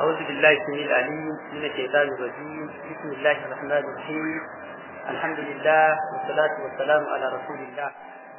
أعوذ بالله السميع العليم من الشيطان الرجيم بسم الله الرحمن الرحيم الحمد لله والصلاة والسلام على رسول الله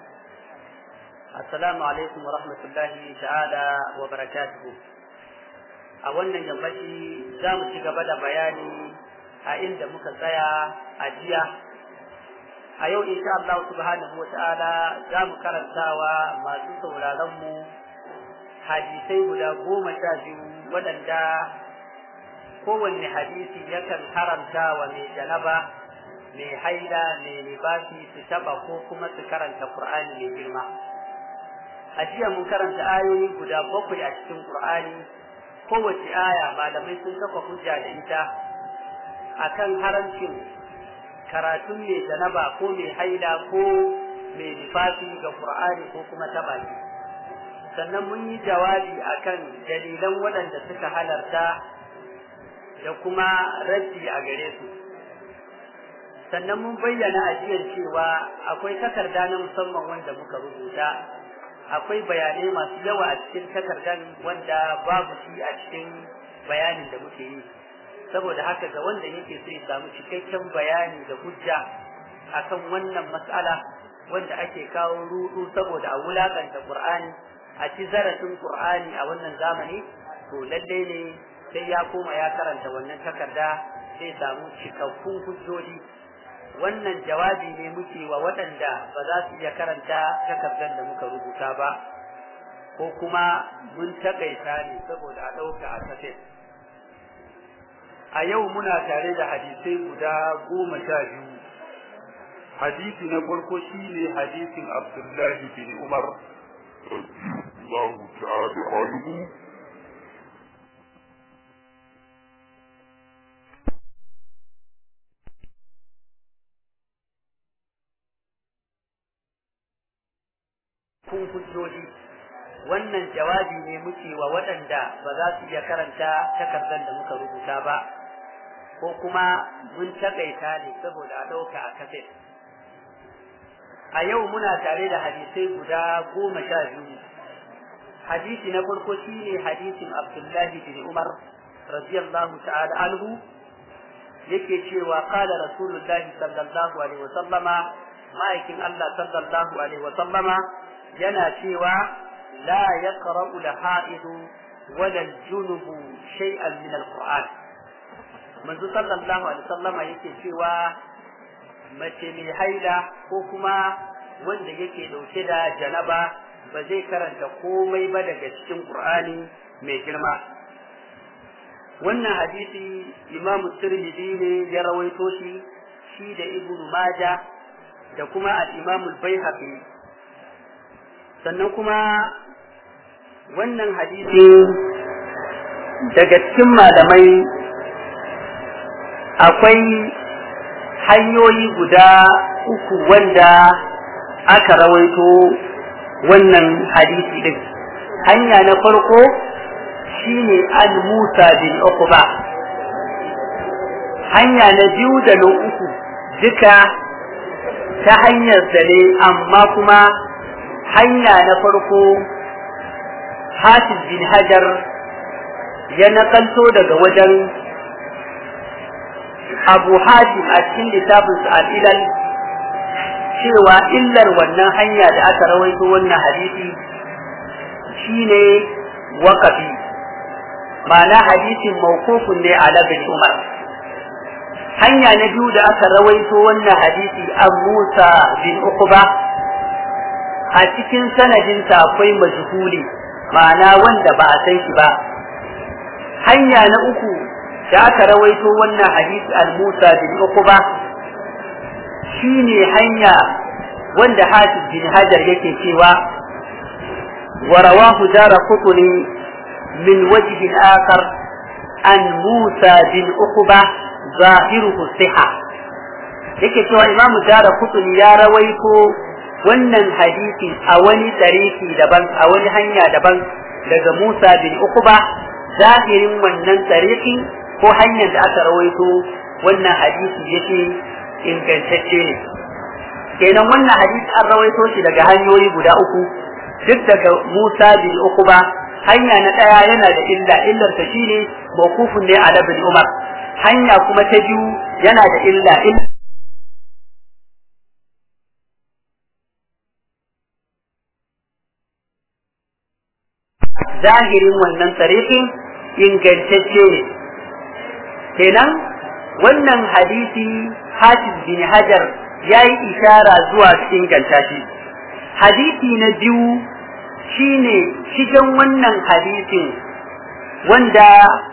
السلام عليكم ورحمة الله تعالى وبركاته a wannan yammaci za mu ci gaba da bayani a inda muka tsaya a jiya a yau insha Allah subhanahu wa ta'ala za mu karantawa masu sauraron mu hadisai guda goma sha biyu waɗanda kowanne hadisi yakan haramta wa mai janaba mai haila mai libasi su taba ko kuma su karanta Qur'ani mai girma a jiya mun karanta ayoyi guda bakwai a cikin Qur'ani kowace aya malamai sun kafa hujja da ita akan haramcin karatun mai janaba ko mai haila ko mai lifafi ga Qur'ani ko kuma taba shi sannan mun yi jawabi akan dalilan waɗanda suka halarta da kuma raddi a gare su sannan mun bayyana ajiyar cewa akwai takarda na musamman wanda muka rubuta akwai bayanai masu yawa a cikin takardan wanda babu shi a cikin bayanin da muke yi saboda haka ga wanda yake so ya samu cikakken bayani da hujja akan wannan mas'ala wanda ake kawo rudu saboda a wulakanta Qur'ani a ci zarafin Qur'ani a wannan zamani to lalle ne sai ya koma ya karanta wannan takarda sai samu cikakkun hujjoji wannan jawabi ne muke wa waɗanda ba za su iya karanta takardar da muka rubuta ba ko kuma mun takaita ne saboda a ɗauka a kaset a yau muna tare da hadisai guda goma sha biyu hadisi na farko shine hadisin abdullahi bin umar الله تعالى عنه kun hujjoji wannan jawabi ne muke wa waɗanda ba za su iya karanta takardar da muka rubuta ba ko kuma mun takaita ne saboda a ɗauka a kaset a yau muna tare da hadisai guda goma sha biyu hadisi na farko shine hadisin abdullahi bin umar radiyallahu ta'ala anhu yake cewa qala rasulullahi sallallahu alaihi wasallama ma'aikin Allah sallallahu alaihi wasallama yana cewa la yaqra'u al-ha'idu wala al-junub shay'an min al-qur'an manzo sallallahu alaihi wasallama yake cewa mace mai haila ko kuma wanda yake dauke da janaba ba zai karanta komai ba daga cikin Qur'ani mai girma wannan hadisi Imam Tirmidhi ne ya rawaito shi shi da Ibn Majah da kuma al-Imam al-Baihaqi sannan kuma wannan hadisi daga cikin malamai akwai hanyoyi guda uku wanda aka rawaito wannan hadisi din hanya na farko shine al Musa bin Uqba hanya na biyu da na uku duka ta hanyar ne amma kuma hanya na farko Hafiz bin Hajar ya nakalto daga wajen Abu Hatim a cikin littafinsa al-Ilal cewa illar wannan hanya da aka rawaito wannan hadisi shine waqafi ma'ana hadisin mawqufun ne ala bin Umar hanya na biyu da aka rawaito wannan hadisi an Musa bin Uqba a cikin sanadinsa akwai majhuli ma'ana wanda ba a san shi ba hanya na uku da aka rawaito wannan hadisi al-Musa bin Uqba shine hanya wanda Hafiz bin Hajar yake cewa wa rawahu dara qutni min wajh akhar an Musa bin Uqba zahiruhu siha yake cewa Imam dara qutni ya rawaito wannan hadisi a wani tariki daban a wani hanya daban daga Musa bin Uqba zahirin wannan tariki ko hanyar da aka rawaito wannan hadisi yake ingantacce ne kenan wannan hadisi an rawaito shi daga hanyoyi guda uku duk daga Musa bin Uqba hanya na ɗaya yana da illa illar ta shine mawqufun ne ala ibn umar hanya kuma ta biyu yana da illa illa zahirin wannan tarihin ingantacce ne kenan wannan hadisi hafiz bin hajar ya yi ishara zuwa inganta shi hadisi na biyu shine cikin wannan hadisin wanda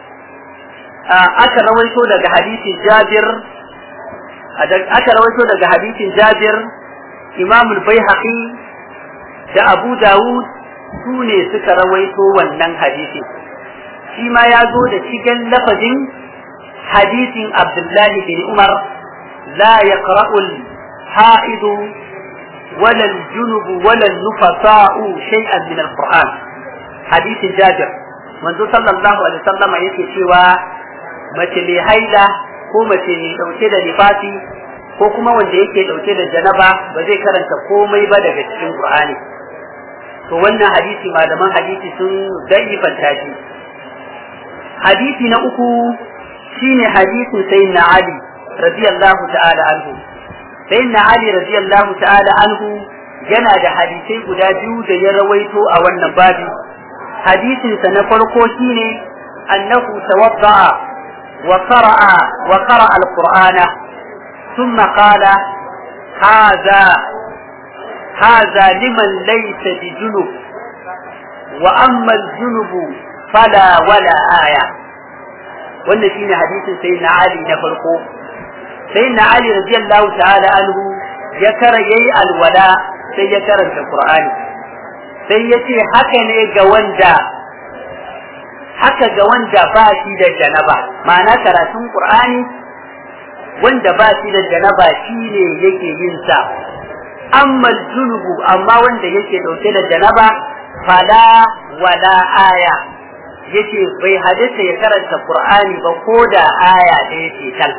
aka rawaito daga hadisin jabir aka rawaito daga hadisin jabir imamul baihaqi da abu dawud su ne suka rawaito wannan hadisin shi ma ya zo da cikin lafazin hadisin abdullahi bin umar la yaqra'ul ha'idu ولا الجنب ولا النفساء شيئا من القرآن حديث جابر منذ صلى الله عليه وسلم yake cewa mace mai haila ko mace mai dauke da nifasi ko kuma wanda yake dauke da janaba ba zai karanta komai ba daga cikin Qur'ani to wannan hadisi malaman hadisi sun daifanta shi hadisi na uku shine hadisin sayyidina Ali radiyallahu ta'ala anhu sayyidina Ali radiyallahu ta'ala anhu yana da hadisai guda biyu da ya rawaito a wannan babi hadisin sa na farko shine annahu tawadda'a wa qara'a wa qara'a al-qur'ana thumma qala hadha hadha liman laysa bijunub wa amma al-junub fala wala aya wannan shine hadisin sayyidina Ali na farko sai na Ali radiyallahu ta'ala anhu ya kara yayi alwala sai ya karanta Qur'ani sai ya ce haka ne ga wanda haka ga wanda ba shi da janaba ma'ana karatun Qur'ani wanda ba shi da janaba shine yake yin sa amma junubu amma wanda yake dauke da janaba fala wala aya yace bai hadisa ya karanta Qur'ani ba ko da aya ɗaya ce tal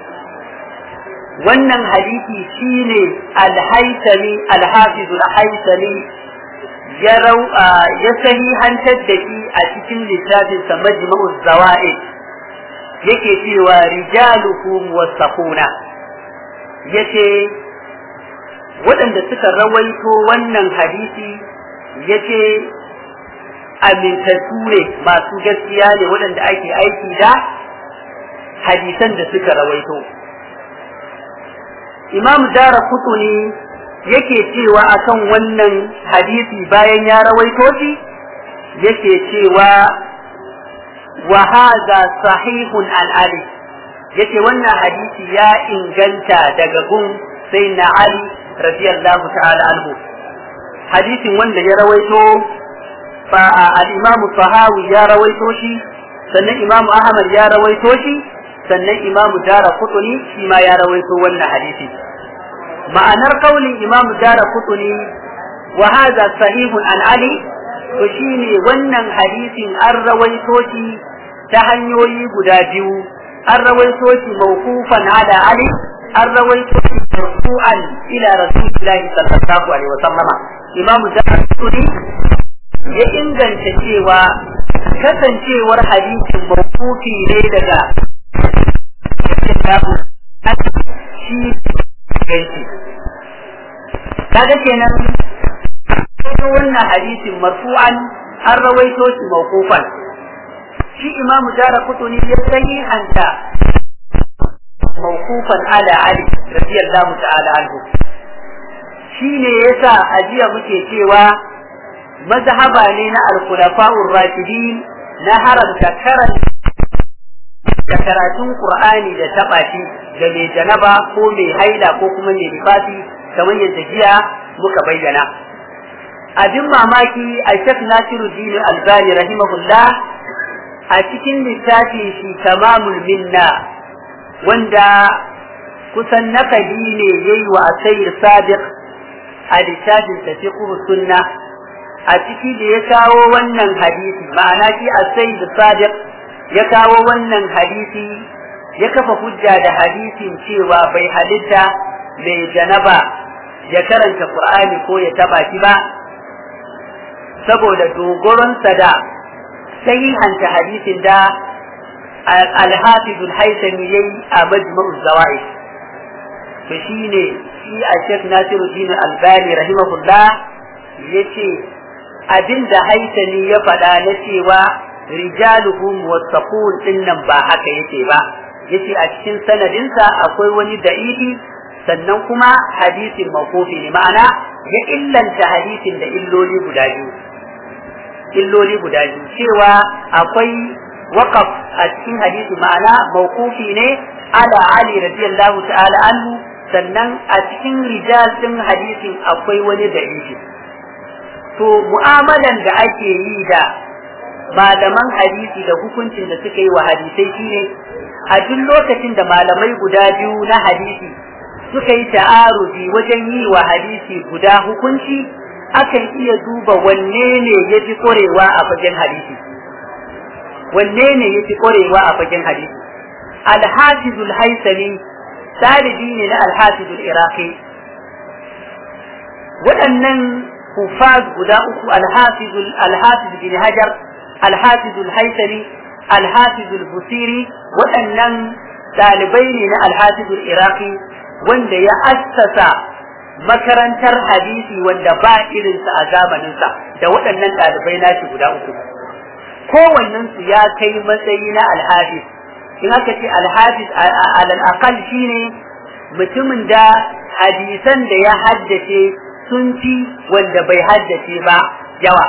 wannan hadisi shine alhaitami alhafiz alhaitami ya rau ya sahihantar da shi a cikin littafin sa majma'uz zawaid yake cewa rijaluhum wasaquna yace waɗanda suka rawaito wannan hadisi yace amintattu ne masu gaskiya ne waɗanda ake aiki da hadisan da suka rawaito imam dara kutuni yake cewa akan wannan hadisi bayan ya rawaito shi yake cewa wa hadha sahihun al ali yace wannan hadisi ya inganta daga gun sai na ali radiyallahu ta'ala anhu hadisin wanda ya rawaito fa al-imam sahawi ya rawaito shi sannan imam ahmad ya rawaito shi sannan imamu dara kutuni shi ma ya rawaito wannan hadisi ma'anar kaulin imamu dara kutuni wa hadha sahihun an ali to shine wannan hadisin an rawaito shi ta hanyoyi guda biyu an rawaito shi mawqufan ala ali an rawaito shi marfu'an ila rasulillahi sallallahu alaihi wasallama imamu dara kutuni ya inganta cewa kasancewar hadisin mawqufi ne daga shi ganci kaga kenan wannan hadisin marfu'an an rawaito shi mawqufan shi imam jara kutuni ya sahihanta mawqufan ala ali radiyallahu ta'ala anhu shine yasa ajiya muke cewa mazhaba ne na al-khulafa'ur rashidin na haramta karanta da karatun Qur'ani da taɓa shi ga mai janaba ko mai haila ko kuma mai nifasi kamar yadda jiya muka bayyana. Abin mamaki a Sheikh Nasiruddin Albani rahimahullah a cikin littafin shi tamamul minna wanda kusan nakali ne yayi wa Asayir Sadiq a littafin tafiqh sunna a ciki da ya kawo wannan hadisi ma'ana shi Asayir Sadiq ya kawo wannan hadisi ya kafa hujja da hadisin cewa bai halitta mai janaba ya karanta Qur'ani ko ya taba shi ba saboda dogoronsa da sahihanta hadisin da al-hafiz al-haythami yayi a majma'u zawaid to shine shi a Sheikh Nasiruddin Albani rahimahullah yace abinda haythami ya faɗa na cewa rijaluhum wasaqun dinnan ba haka yake ba yace a cikin sanadinsa akwai wani da'ifi sannan kuma hadisin mawqufi ne ma'ana ya illanta hadisin da illoli guda biyu illoli guda biyu cewa akwai waqaf a cikin hadisi ma'ana mawqufi ne ala ali radiyallahu ta'ala anhu sannan a cikin rijal din hadisin akwai wani da'ifi to mu'amalan da ake yi da malaman hadisi da hukuncin da suka yi wa hadisai shine a duk lokacin da malamai guda biyu na hadisi suka yi ta'aruzi wajen yi wa hadisi guda hukunci akan iya duba wanne ne ya fi ƙwarewa a fagen hadisi wanne ne ya fi ƙwarewa a fagen hadisi alhafizul haisami talibi ne na alhafizul iraqi waɗannan hufaz guda uku alhafizul alhafiz bin hajar alhafizul haisami alhafizul busiri waɗannan ɗalibai ne na alhafizul iraqi wanda ya assasa makarantar hadisi wanda ba irinsa a zamaninsa da waɗannan ɗalibai nashi guda uku kowannensu ya kai matsayi na alhafiz in aka ce alhafiz alal aqal shine mutumin da hadisan da ya haddace sun fi wanda bai haddace ba yawa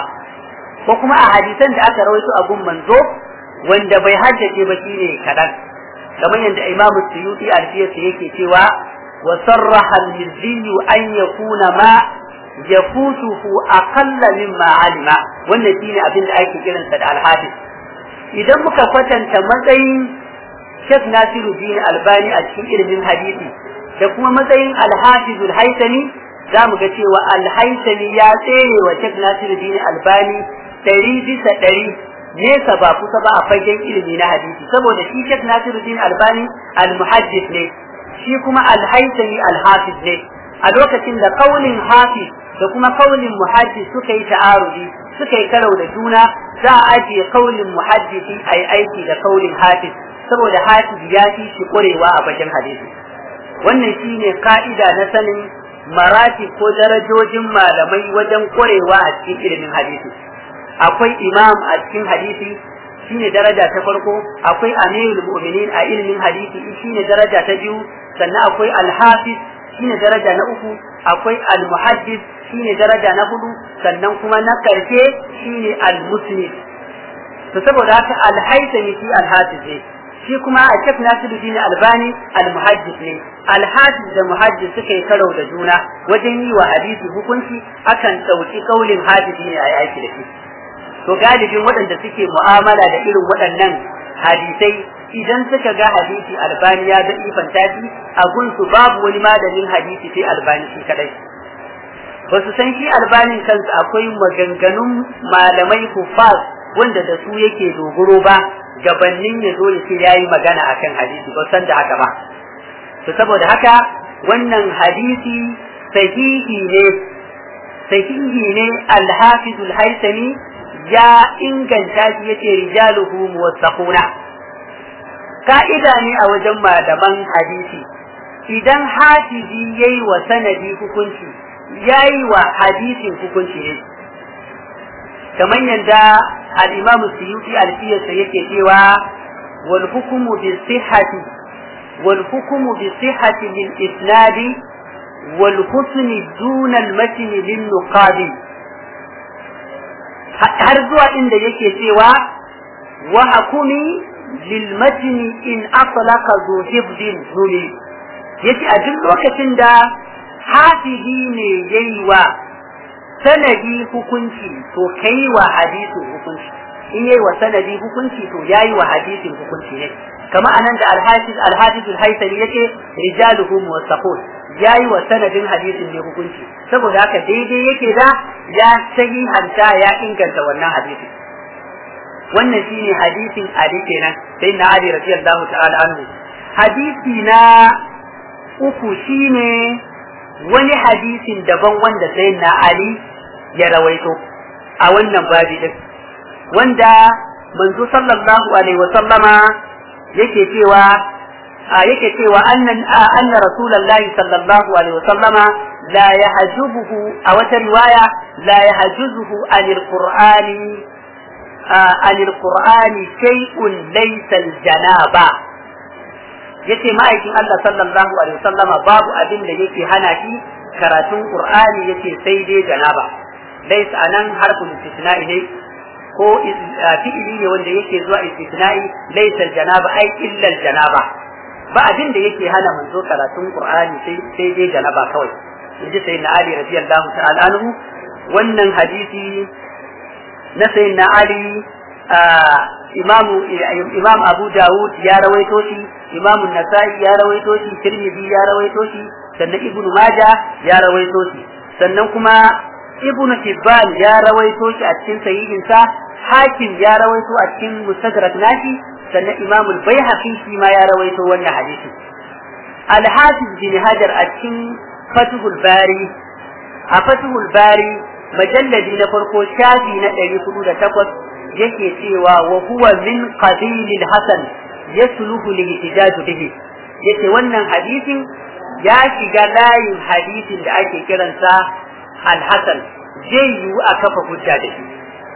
ko kuma a hadisan da aka rawaito a gun manzo wanda bai haddace ba shine kadan kamar yadda Imam Suyuti alfiyarsa yake cewa wa sarraha al-mizzi an yakuna ma yafutuhu aqalla mimma alima wannan shine abin da ake kiransa da al-hafiz idan muka kwatanta matsayin Sheikh Nasiruddin Albani a cikin ilimin hadisi da kuma matsayin al-hafiz al-haytami za mu ga cewa al-haytami ya tsere wa Sheikh Nasiruddin Albani ɗari bisa ɗari nesa ba kusa ba a fagen ilimi na hadisi saboda shi Sheikh Nasiruddin Albani al-muhaddis ne shi kuma al-haytami al-hafiz ne a lokacin da kaulin hafiz da kuma kaulin muhaddis suka yi ta'arudi suka yi karau da juna za a ajiye kaulin muhaddisi a yi aiki da kaulin hafiz saboda hafiz ya fi shi ƙwarewa a fagen hadisi wannan shine ka'ida na sanin marati ko darajojin malamai wajen ƙwarewa a cikin ilimin hadisi akwai imam a cikin hadisi shine daraja ta farko akwai amirul mu'minin a ilimin hadisi shine daraja ta biyu sannan akwai alhafiz shine daraja na uku akwai almuhaddis shine daraja na hudu sannan kuma na karshe shine almusnid to saboda haka alhaisami shi alhafiz ne shi kuma a shek nasiruddin albani almuhaddis ne alhafiz da muhaddis suka yi karau da juna wajen yi wa hadisi hukunci akan ɗauki kaulin hadisi ne a yi aiki da shi to galibin waɗanda suke mu'amala da irin waɗannan hadisai idan suka ga hadisi albani ya ga ifanta shi a gunsu babu wani malamin hadisi sai albani shi kadai ba su san shi albanin kansa akwai maganganun malamai kufas wanda da su yake dogoro ba gabannin ya zo ya ce ya yi magana akan hadisi ba san da haka ba to saboda haka wannan hadisi sahihi ne sahihi ne alhafizul haisami ya inganta shi yace rijaluhu muwassaquna ka'ida ne a wajen malaman hadisi idan hafizi yayi wa sanadi hukunci yayi wa hadisin hukunci ne kamar yadda al-Imam Suyuti al-Fiyasa yake cewa wal hukmu bi sihhati wal hukmu bi sihhati lil isnadi wal husni duna al-matn lil nuqadi har zuwa inda yake cewa wa hakumi lil matni in aslaqa zu hibdin zuli yace a duk lokacin da hafizi ne yayi wa sanadi hukunci to kai wa hadisin hukunci in yayi wa sanadi hukunci to yayi wa hadisin hukunci ne kama anan da al-hafiz al-hafiz al-haythami yace rijaluhum wasaqun yayi wa sanadin hadisin ne hukunci saboda haka daidai yake da ya sahihanta ya inganta wannan hadisi wannan shine hadisin Ali kenan sai na Ali radiyallahu ta'ala anhu hadisi na uku shine wani hadisin daban wanda sai na Ali ya rawaito a wannan babi din wanda manzo sallallahu alaihi wa sallama yake cewa yake cewa annan anna rasulullahi sallallahu alaihi wa sallama la yahjubuhu a wata riwaya la yahjuzuhu anil qur'ani anil qur'ani shay'un laysa al janaba yace ma'aikin Allah sallallahu alaihi wa sallama babu abin da yake hana shi karatun qur'ani yace sai dai janaba laysa anan harfun istisna'i ne ko fi'ili ne wanda yake zuwa istisna'i laysa janaba ai illa janaba ba abin da yake hana manzo karatun qur'ani sai sai dai janaba kawai yaji sayyidina ali radiyallahu ta'ala anhu wannan hadisi na sayyidina ali imamu imam abu dawud ya rawaito shi imamu nasa'i ya rawaito shi tirmidhi ya rawaito shi sannan ibnu maja ya rawaito shi sannan kuma ibnu hibban ya rawaito shi a cikin sahihinsa hakim ya rawaito a cikin mustadrak nashi sannan imam al-baihaqi shi ma ya rawaito wannan hadisi al-hafiz bin hajar a cikin fathul bari a fathul bari majalladi na farko shafi na 408 yake cewa wa huwa min qabil al-hasan yasluhu li-ihtijaj bihi yace wannan hadisin ya shiga layin hadisin da ake kiransa al-hasan zai yiwu a kafa hujja da shi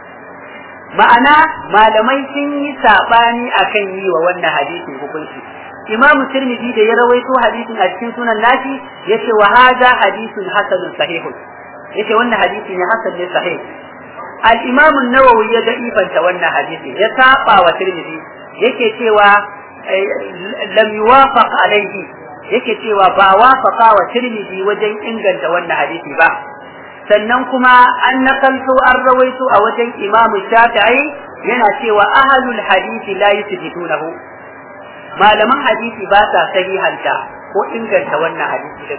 ma'ana malamai sun yi sabani akan yi wa wannan hadisin hukunci imam tirmidhi da ya rawaito hadisin a cikin sunan nashi yace wa hadha hadithun hasanun sahihun yace wannan hadisi ne hasan ne sahih al-imam an-nawawi ya da'ifanta wannan hadisi ya saba wa tirmidhi yake cewa lam yuwafaq alayhi yake cewa ba wafaqa wa tirmidhi wajen inganta wannan hadisi ba sannan kuma an nakalto an rawaito a wajen Imam Shafi'i yana cewa ahlul hadisi la yusbitunahu malaman hadisi ba sa sahihanta ko inganta wannan hadisi din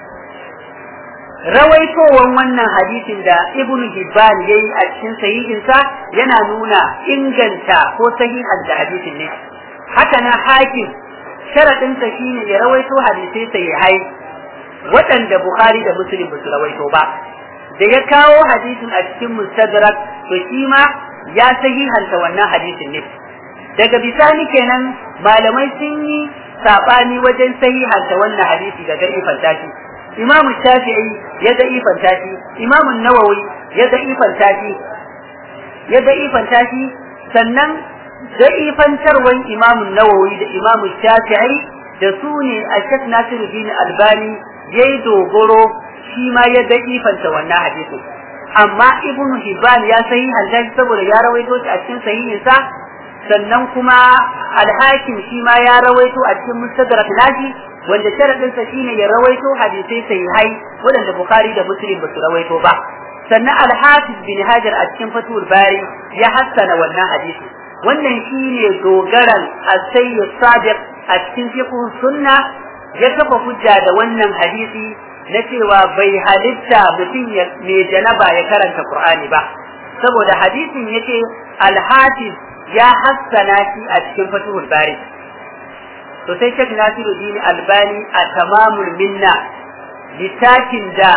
rawaitowan wannan hadisin da Ibn Hibban yayi a cikin sahihinsa yana nuna inganta ko sahihanta hadisin ne haka na hakim sharadinsa shine ya rawaito hadisai sahihai waɗanda Bukhari da Muslim ba su rawaito ba da ya kawo hadisin a cikin mustadrak to shi ma ya sahihanta wannan hadisin ne daga bisani kenan malamai sun yi sabani wajen sahihanta wannan hadisi da da'ifan tashi imamu shafi'i ya da'ifan tashi imamu nawawi ya da'ifan tashi ya da'ifan tashi sannan da'ifantarwan imamu nawawi da imamu shafi'i da su ne a shek nasiruddin albani yayi dogoro shi ma ya da'ifanta wannan hadisin amma ibn hibban ya sahi halaji saboda ya rawaito shi a cikin sahihinsa sannan kuma alhakim shi ma ya rawaito a cikin mustadrak nashi wanda sharadin sa shine ya rawaito hadisai sahihai wadanda bukhari da muslim ba su rawaito ba sannan alhafiz bin hajar a cikin fatul bari ya hassana wannan hadisi wannan shine dogaran as-sayyid sadiq a cikin fiqh sunna ya kafa hujja da wannan hadisi na cewa bai halitta mutum mai janaba ya karanta Qur'ani ba saboda hadisin yace al-hafiz ya hassana shi a cikin Fathul Bari to sai Sheikh Nasiruddin Albani a tamamul minna littafin da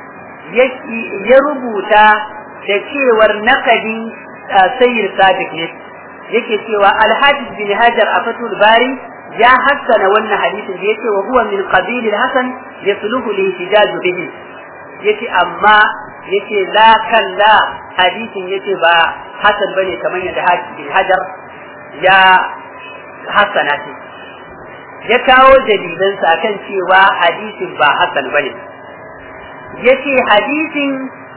ya rubuta da cewar nakadin sayyid sadiq ne yake cewa al-hafiz bin hajar a Fathul Bari ya hassana wannan hadisin da yake wa huwa min qabil al-hasan yasluhu li ihtijaj bihi yace amma yace la kalla hadisin yace ba hasan bane kamar yadda hafiz bin hajar ya hassana shi ya kawo dalilan sa kan cewa hadisin ba hasan bane yace hadisin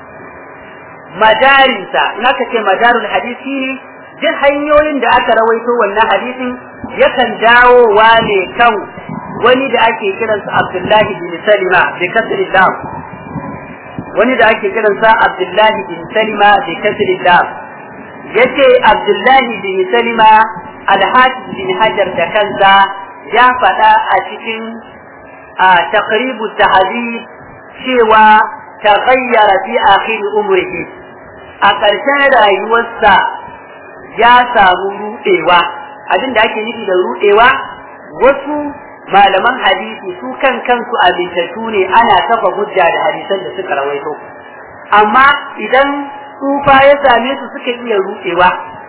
madarinsa in aka ce madarul hadisi ne duk hanyoyin da aka rawaito wannan hadisin yakan dawowa ne kan wani da ake kiransa Abdullahi bin Salima bi kasri lam wani da ake kiransa Abdullahi bin Salima bi kasri lam yace Abdullahi bin Salima al-Hafiz bin Hajar da kansa ya faɗa a cikin taqribu tahdhib cewa taghayyara fi akhir umrihi a ƙarshen rayuwarsa ya samu rudewa abin da ake nufi da rudewa wasu malaman hadisi su kan kansu amintattu ne ana kafa hujja da hadisan da suka rawaito amma idan tsufa ya same su suka iya rudewa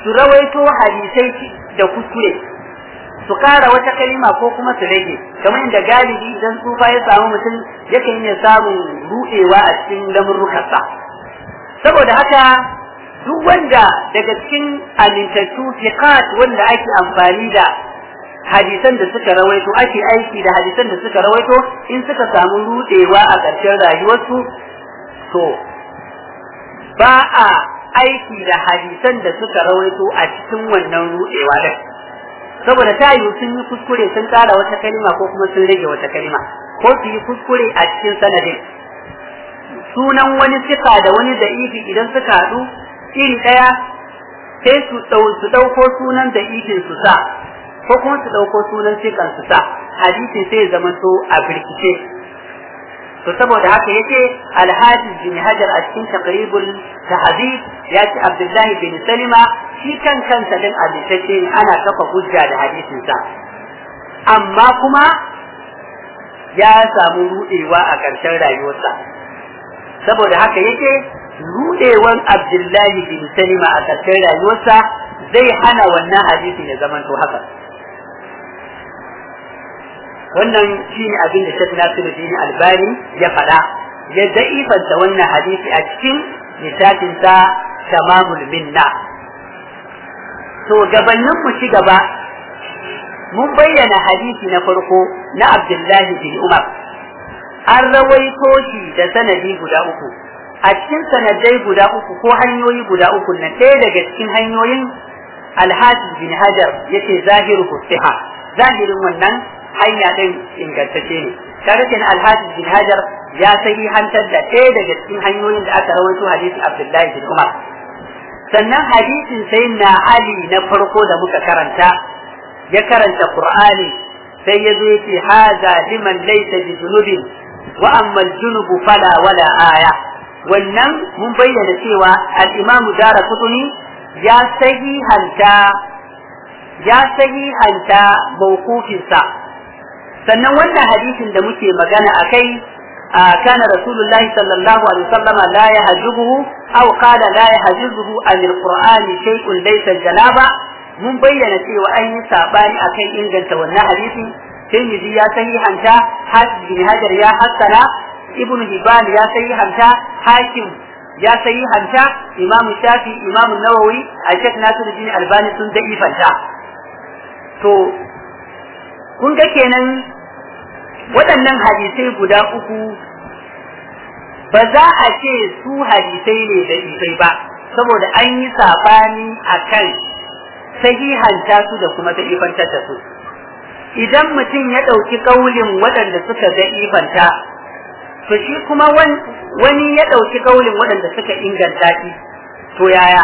su rawaito hadisai da kuskure su kara wata kalima ko kuma su rage kamar inda galibi idan tsufa ya samu mutum yakan iya samun rudewa a cikin lamurrukansa saboda haka duk wanda daga cikin amintattu fiqat wanda ake amfani da hadisan da suka rawaito ake aiki da hadisan da suka rawaito in suka samu rudewa a ƙarshen rayuwarsu to ba a aiki da hadisan da suka rawaito a cikin wannan rudewa din saboda ta yiwu sun yi kuskure sun tsara wata kalima ko kuma sun rage wata kalima ko su yi kuskure a cikin sanadin sunan wani sifa da wani da'ifi idan suka haɗu iri ɗaya sai su su ɗauko sunan da'ifin su sa ko kuma su ɗauko sunan sikan su sa hadisi sai ya zama so a birkice to saboda haka yace alhaji bin hajar a cikin taqribul tahdhib ya ce abdullahi bin salima shi kan kansa din hadisacce ana kafa hujja da hadisin sa amma kuma ya samu rudewa a ƙarshen rayuwarsa saboda haka yake rudewan abdullahi bin salima a ƙarshen rayuwarsa zai hana wannan hadisin ya zamanto haka wannan shine abin da Sheikh Nasiruddin Albani ya faɗa ya da'ifanta wannan hadisi a cikin littafin sa Tamamul Minna to gabanin mu ci gaba mun bayyana hadisi na farko na Abdullahi bin Umar an rawaito shi da sanadi guda uku a cikin sanadai guda uku ko hanyoyi guda uku na ɗaya daga cikin hanyoyin Alhaji bin Hajar yace zahiru siha zahirin wannan hanya din ingantacce ne kaga kenan alhaji bin hajar ya sahi hantar da ɗaya daga cikin hanyoyin da aka rawaito hadisin abdullahi bin umar sannan hadisin sai na ali na farko da muka karanta ya karanta qur'ani sai ya zo yace haza liman laysa bi junubin wa amma al-junubu fala wala aya wannan mun bayyana cewa al-imamu dara kutuni ya sahihanta ya sahihanta mawqufinsa sannan wannan hadisin da muke magana a kai kana rasulullahi sallallahu alaihi wasallam la yahjubuhu aw qala la yahjubuhu an alqur'ani shay'un laysa janaba mun bayyana cewa an yi sabani akan inganta wannan hadisi Tirmidhi ya sahihanta Hafiz bin Hajar ya hassana Ibn Hibban ya sahihanta Hakim ya sahihanta Imam Shafi Imam Nawawi a Sheikh Nasiruddin Albani sun da'ifanta to kun ga kenan waɗannan hadisai guda uku ba za a ce su hadisai ne da isai ba saboda an yi saɓani a kan sahihanta su da kuma da'ifantar da su idan mutum ya ɗauki ƙaulin waɗanda suka da'ifanta to shi kuma wani ya ɗauki ƙaulin waɗanda suka inganta shi to yaya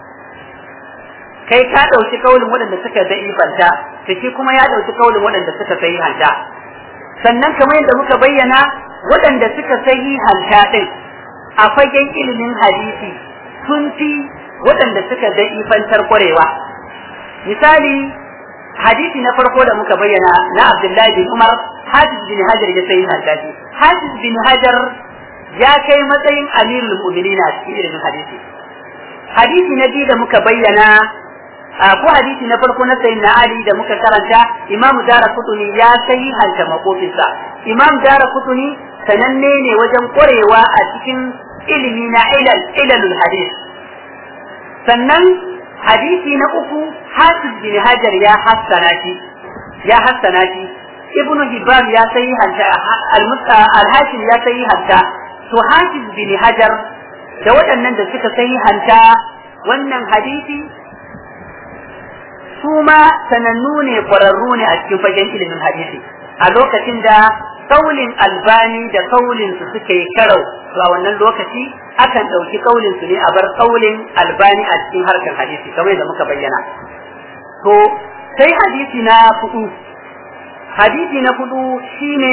kai ka ɗauki kaulin waɗanda suka da'ifanta to shi kuma ya ɗauki kaulin waɗanda suka sahihanta sannan kamar yadda muka bayyana waɗanda suka sahihanta ɗin a fagen ilimin hadisi sun fi waɗanda suka da'ifantar ƙwarewa misali hadisi na farko da muka bayyana na Abdullahi bin Umar Hafiz bin Hajar ya sahihanta shi Hafiz bin Hajar ya kai matsayin amirul mu'minin a cikin ilimin hadisi hadisi na biyu da muka bayyana ko hadisi na farko na sayin na Ali da muka karanta Imam Dara Kutuni ya sayi hanta makofinsa Imam Dara Kutuni sananne ne wajen ƙwarewa a cikin ilimi na ilal ilalul hadis sannan hadisi na uku Hafiz bin Hajar ya hassana shi ya hassana shi Ibn Hibban ya sayi hanta al-Hashim ya sayi hanta to Hafiz bin Hajar da waɗannan da suka sayi hanta wannan hadisi su ma sanannu ne ƙwararru ne a cikin fagen ilimin hadisi a lokacin da kaulin albani da kaulin su suka yi karau to a wannan lokaci akan ɗauki kaulin su ne a bar kaulin albani a cikin harkar hadisi kamar da muka bayyana to sai hadisi na fudu hadisi na fudu shine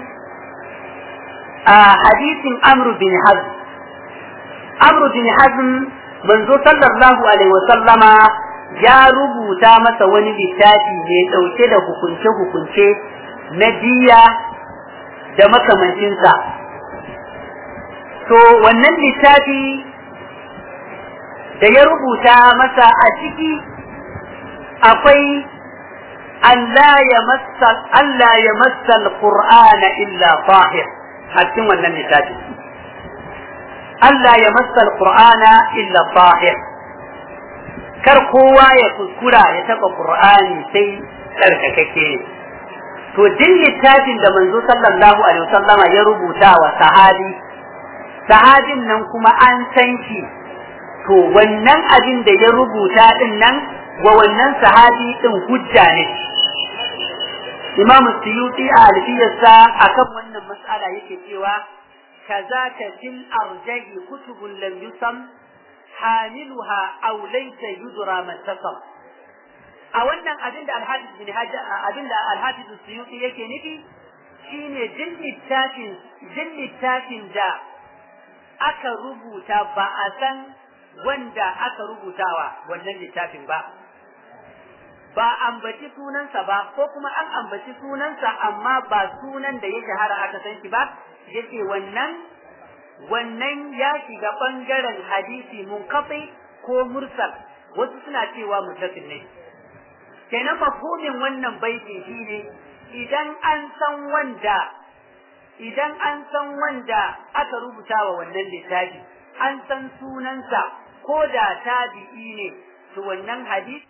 a hadisin amru bin hazm amru bin hazm manzo sallallahu alaihi wa sallama ya rubuta masa wani littafi mai ɗauke da hukunce-hukunce na diya da makamancinsa. To wannan littafi da ya rubuta masa a ciki akwai Allah ya massa Allah ya massa al-Qur'ana illa tahir a cikin wannan littafi Allah ya massa al-Qur'ana illa tahir kar kowa ya kuskura ya taba Qur'ani sai tsarkakake ne to din littafin da manzo sallallahu alaihi wasallama ya rubuta wa sahabi sahabin nan kuma an san shi to wannan abin da ya rubuta din nan wa wannan sahabi din hujja ne Imam Suyuti a alfiyarsa akan wannan mas'ala yake cewa kazaka fil arjahi kutubun lam yusam hamiluha aw laysa yudra man tasam a wannan abin da Al-Hafiz bin Hajar abin da Al-Hafiz Suyuti yake nufi shine jin littafin jin littafin da aka rubuta ba a san wanda aka rubutawa wannan littafin ba ba ambaci sunansa ba ko kuma an ambaci sunansa amma ba sunan da ya shahara aka san shi ba yace wannan wannan ya shiga bangaren hadisi munqati ko mursal wasu suna cewa mutasil ne kenan mafhumin wannan baiti shine idan an san wanda idan an san wanda aka rubuta wa wannan littafi an san sunansa ko da tabi'i ne to wannan hadisi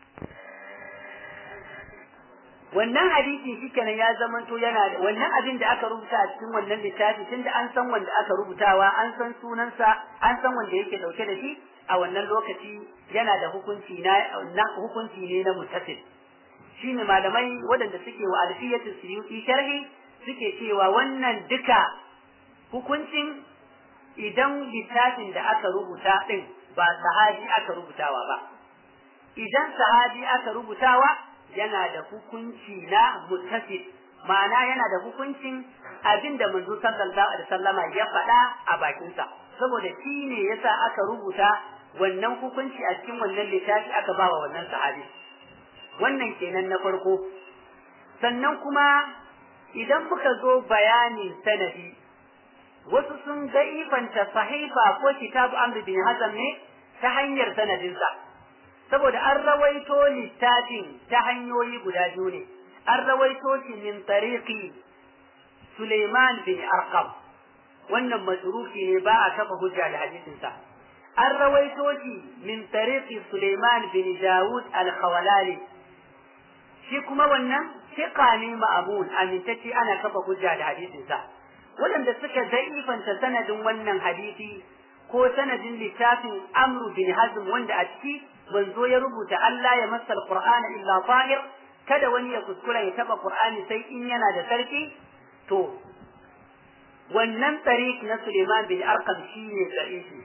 wannan hadisi shikenan ya zamanto yana da wannan abin da aka rubuta a cikin wannan littafi tunda an san wanda aka rubutawa an san sunansa an san wanda yake dauke da shi a wannan lokaci yana da hukunci na, na hukunci ne na mutasil shine malamai waɗanda suke wa alfiyatu suyuti sharhi suke cewa wannan duka hukuncin idan littafin da aka rubuta din ba sahabi aka rubutawa ba idan sahabi aka rubutawa yana da hukunci na muttasil ma'ana yana da hukuncin abin da manzo sallallahu alaihi wasallama ya faɗa a bakinsa saboda shi ne yasa aka rubuta wannan hukunci a cikin wannan littafi aka ba wa wannan sahabi wannan kenan na farko sannan kuma idan muka zo bayanin sanadi wasu sun ga ifanta sahifa ko kitabu amr bin hazam ne ta hanyar sanadinsa saboda an rawaito littafin ta hanyoyi guda biyu ne an rawaito shi min tariqi Suleiman bin Arqam wannan masrufi ne ba a kafa hujja da hadisinsa an rawaito shi min tariqi Suleiman bin Dawud al-Khawalali shi kuma wannan fiqa ne ma'amun amintacce ana kafa hujja da hadisinsa waɗanda suka zaifanta sanadin wannan hadisi ko sanadin littafin Amru bin Hazm wanda a ciki manzo ya rubuta Allah ya masa alqur'ana illa tahir kada wani ya kuskura ya taba qur'ani sai in yana da sarki to wannan tariq na Suleiman bin Arqam shine sahihi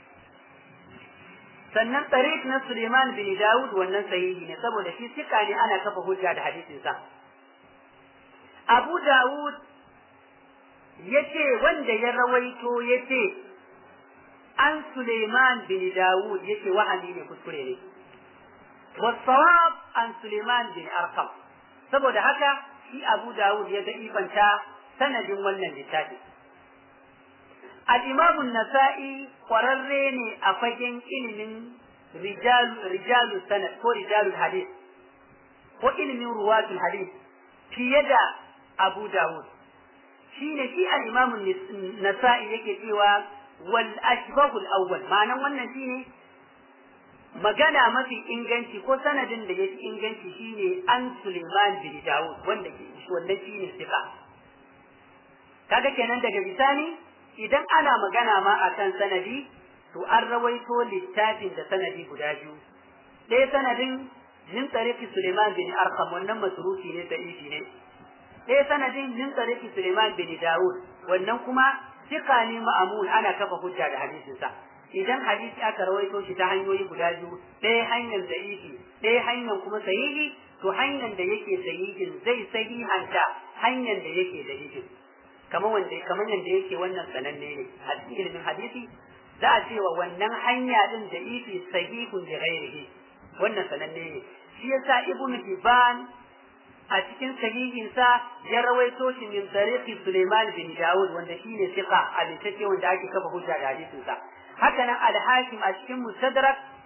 sannan tariq na Suleiman bin Dawud wannan sahihi ne saboda shi sika ne ana kafa hujja da hadisin sa Abu Dawud yace wanda ya rawaito yace an Suleiman bin Dawud yake wahami ne kuskure ne. Wasawab an Suleiman bin Arkam. Saboda haka shi Abu Dawud ya ifanta sanadin wannan littafi. Al-Imam nasai kwararre ne a fagen ilimin rijalu sanad ko rijalul hadith ko ilimin ruwatul hadith fiye da Abu Dawud. Shi ne shi al-Imam nasai yake cewa wal ashbahul awwal ma'anan wannan shine magana mafi inganci ko sanadin da yafi inganci shine an Suleiman bin Dawud wanda ke wannan shine sika kaga kenan daga bisani idan ana magana ma akan sanadi to an rawaito littafin da sanadi guda biyu ɗaya sanadin min tariqi Suleiman bin Arqam wannan masrufi ne sahihi ne ɗaya sanadin min tariqi Suleiman bin Dawud wannan kuma Sika ne ma'amun ana kafa hujja da hadisinsa idan hadisi aka rawaito shi ta hanyoyi guda biyu ɗaya hanyar da'ifi ɗaya hanyar kuma sahihi to hanyar da yake sahihin zai sahihanta hanyar da yake da'ifi kamar wanda kamar yanda yake wannan sananne ne a cikin ilimin hadisi za a cewa wannan hanya din da'ifi sahihun da ghairihi wannan sananne ne shi yasa ibnu hibban a cikin sahihinsa ya rawaito shi min tariqi Sulaiman bin Dawud wanda shine siqa abintacce wanda ake kafa hujja da hadisin sa haka nan al-Hakim a cikin Mustadrak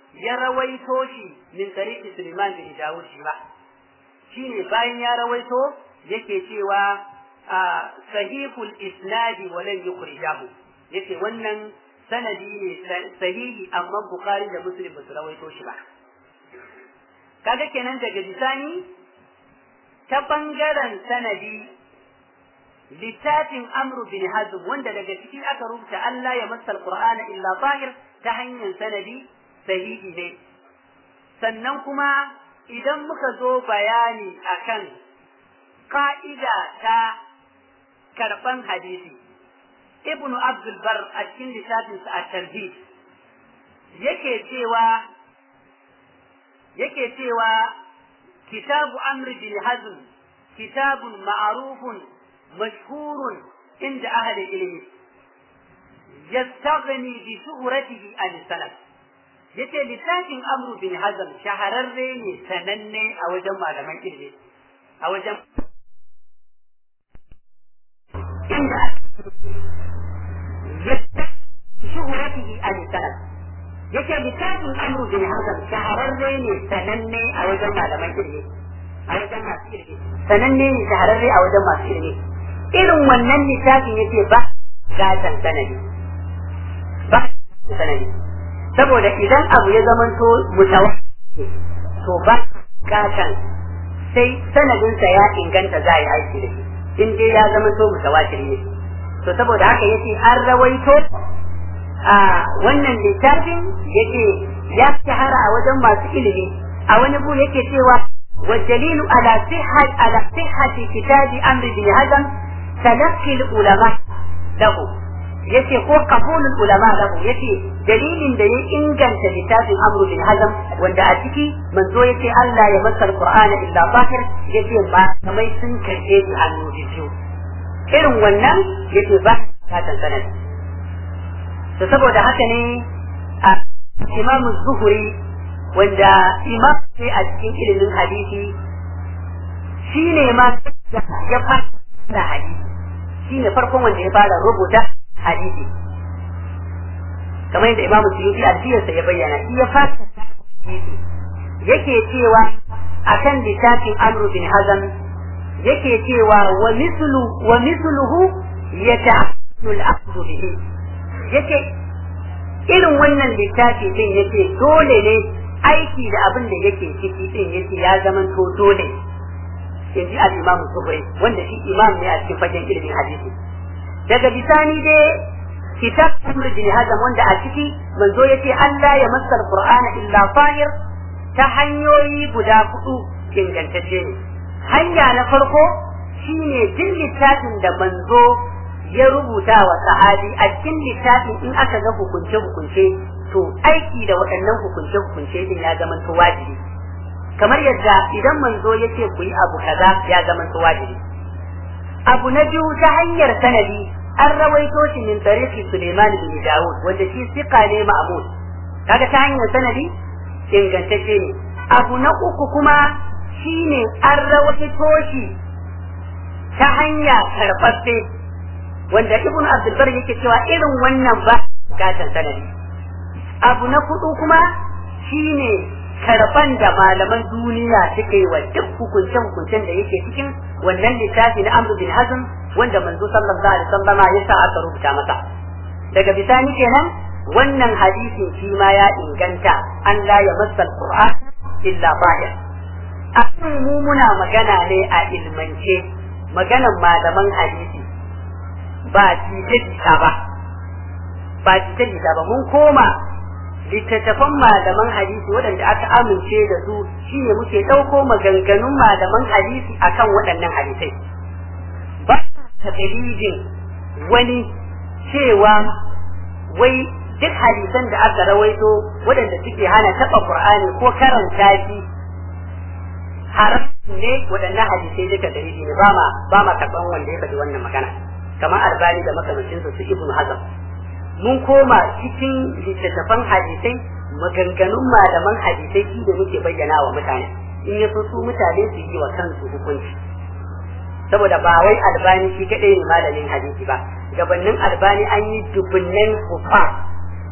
ya rawaito shi min tariqi Sulaiman bin Dawud shi ba shine bayan ya rawaito yake cewa sahihul isnadi wa lam yukhrijahu yace wannan sanadi ne sahihi amma Bukhari da Muslim ba su rawaito shi ba kaga kenan daga bisani ta bangaren sanadi littafin Amru bin Hazm wanda daga ciki aka rubuta Allah ya masa Qur'ana illa zahir ta hanyar sanadi sahihi ne sannan kuma idan muka zo bayani akan ka'ida ta karban hadisi ibnu abdul bar a cikin littafinsa a tarhib yake cewa yake cewa kitabu amr bin hazm kitabun ma'rufun mashhurun inda ahli ilmi yastaghni bi shuhratihi an salaf yace littafin amru bin hazm shahararre ne sananne a wajen malaman ilmi a wajen inda shuhuratihi an salaf yake littafin amru bin hazm shahararre ne sananne a wajen malaman ilmi a wajen masu ilmi sananne ne shahararre a wajen masu ilmi irin wannan littafin yake ba gatan sanadi ba sanadi saboda idan abu ya zamanto mutawa to ba gatan sai sanadinsa ya inganta za a yi aiki da shi in dai ya zamanto mutawatir ne to saboda haka yace an rawaito a wannan littafin yake ya shahara a wajen masu ilimi a wani bu yake cewa والدليل على صحة على صحة كتاب أمر بن هزم تلقي العلماء له yace ko qabulul ulama lahu yace dalilin da ya inganta littafin amru bin hazam wanda a ciki manzo yace Allah ya masa alqur'ana illa zahir yace ba kamai sun karbe shi a biyu irin wannan yace ba ta sanad to saboda haka ne a imam zuhuri wanda imam sai a cikin ilimin hadisi shine ma ya fara da hadisi shine farkon wanda ya fara rubuta hadisi kamar yadda Imam Suyuti a siyarsa ya bayyana shi ya fata hadisi yake cewa akan littafin Amr bin Hazm yake cewa wa mislu wa misluhu yata'ammulu al-aqd bihi yake irin wannan littafi din yake dole ne aiki da abin da yake ciki din yake ya zama to dole in ji al-Imam Zuhri wanda shi imam ne a cikin fagen ilimin hadisi daga bisani dai kitab Amr bin Hazm wanda a ciki manzo yace Allah ya masa Qur'ana illa fahir ta hanyoyi guda hudu ingantacce ne hanya na farko shine jin littafin da manzo ya rubuta wa sahabi a cikin littafin in aka ga hukunce hukunce to aiki da waɗannan hukunce hukunce din ya zama to wajibi kamar yadda idan manzo yace ku yi abu kaza ya zama to wajibi abu na biyu ta hanyar sanadi an rawaito shi min tarihi Suleiman bin Dawud wanda shi sika ne ma'mun kaga ta hanyar sanadi ingantacce ne abu na uku kuma shine an rawaito shi ta hanya karɓaɓɓe wanda Ibn Abdul Bar yake cewa irin wannan ba gatan sanadi abu na hudu kuma shine karban da malaman duniya suka yi wa duk hukuncen hukuncen da yake cikin wannan littafi na Amr bin Hazm wanda manzo sallallahu alaihi wasallama ya sa aka rubuta masa daga bisani kenan wannan hadisin shi ma ya inganta an la ya masa alquran illa bahir akan mu muna magana ne a ilmance maganan malaman hadisi ba jita ba ba jita ba mun koma littattafan malaman hadisi waɗanda aka amince da su shine muke ɗauko maganganun malaman hadisi akan waɗannan hadisai ba ta dalilin wani cewa wai duk hadisan da aka rawaito waɗanda suke hana taɓa Qur'ani ko karanta shi haram ne waɗannan hadisai duka dalili ne ba ma ba ma karɓan wanda ya faɗi wannan magana kamar albani da makamancinsa su ibnu hazm mun koma cikin littattafan hadisai maganganun malaman hadisai shi da muke bayyana wa mutane in ya so su mutane su yi wa kansu hukunci saboda ba wai albani shi kadai ne malamin hadisi ba gabanin albani an yi dubunnan kufa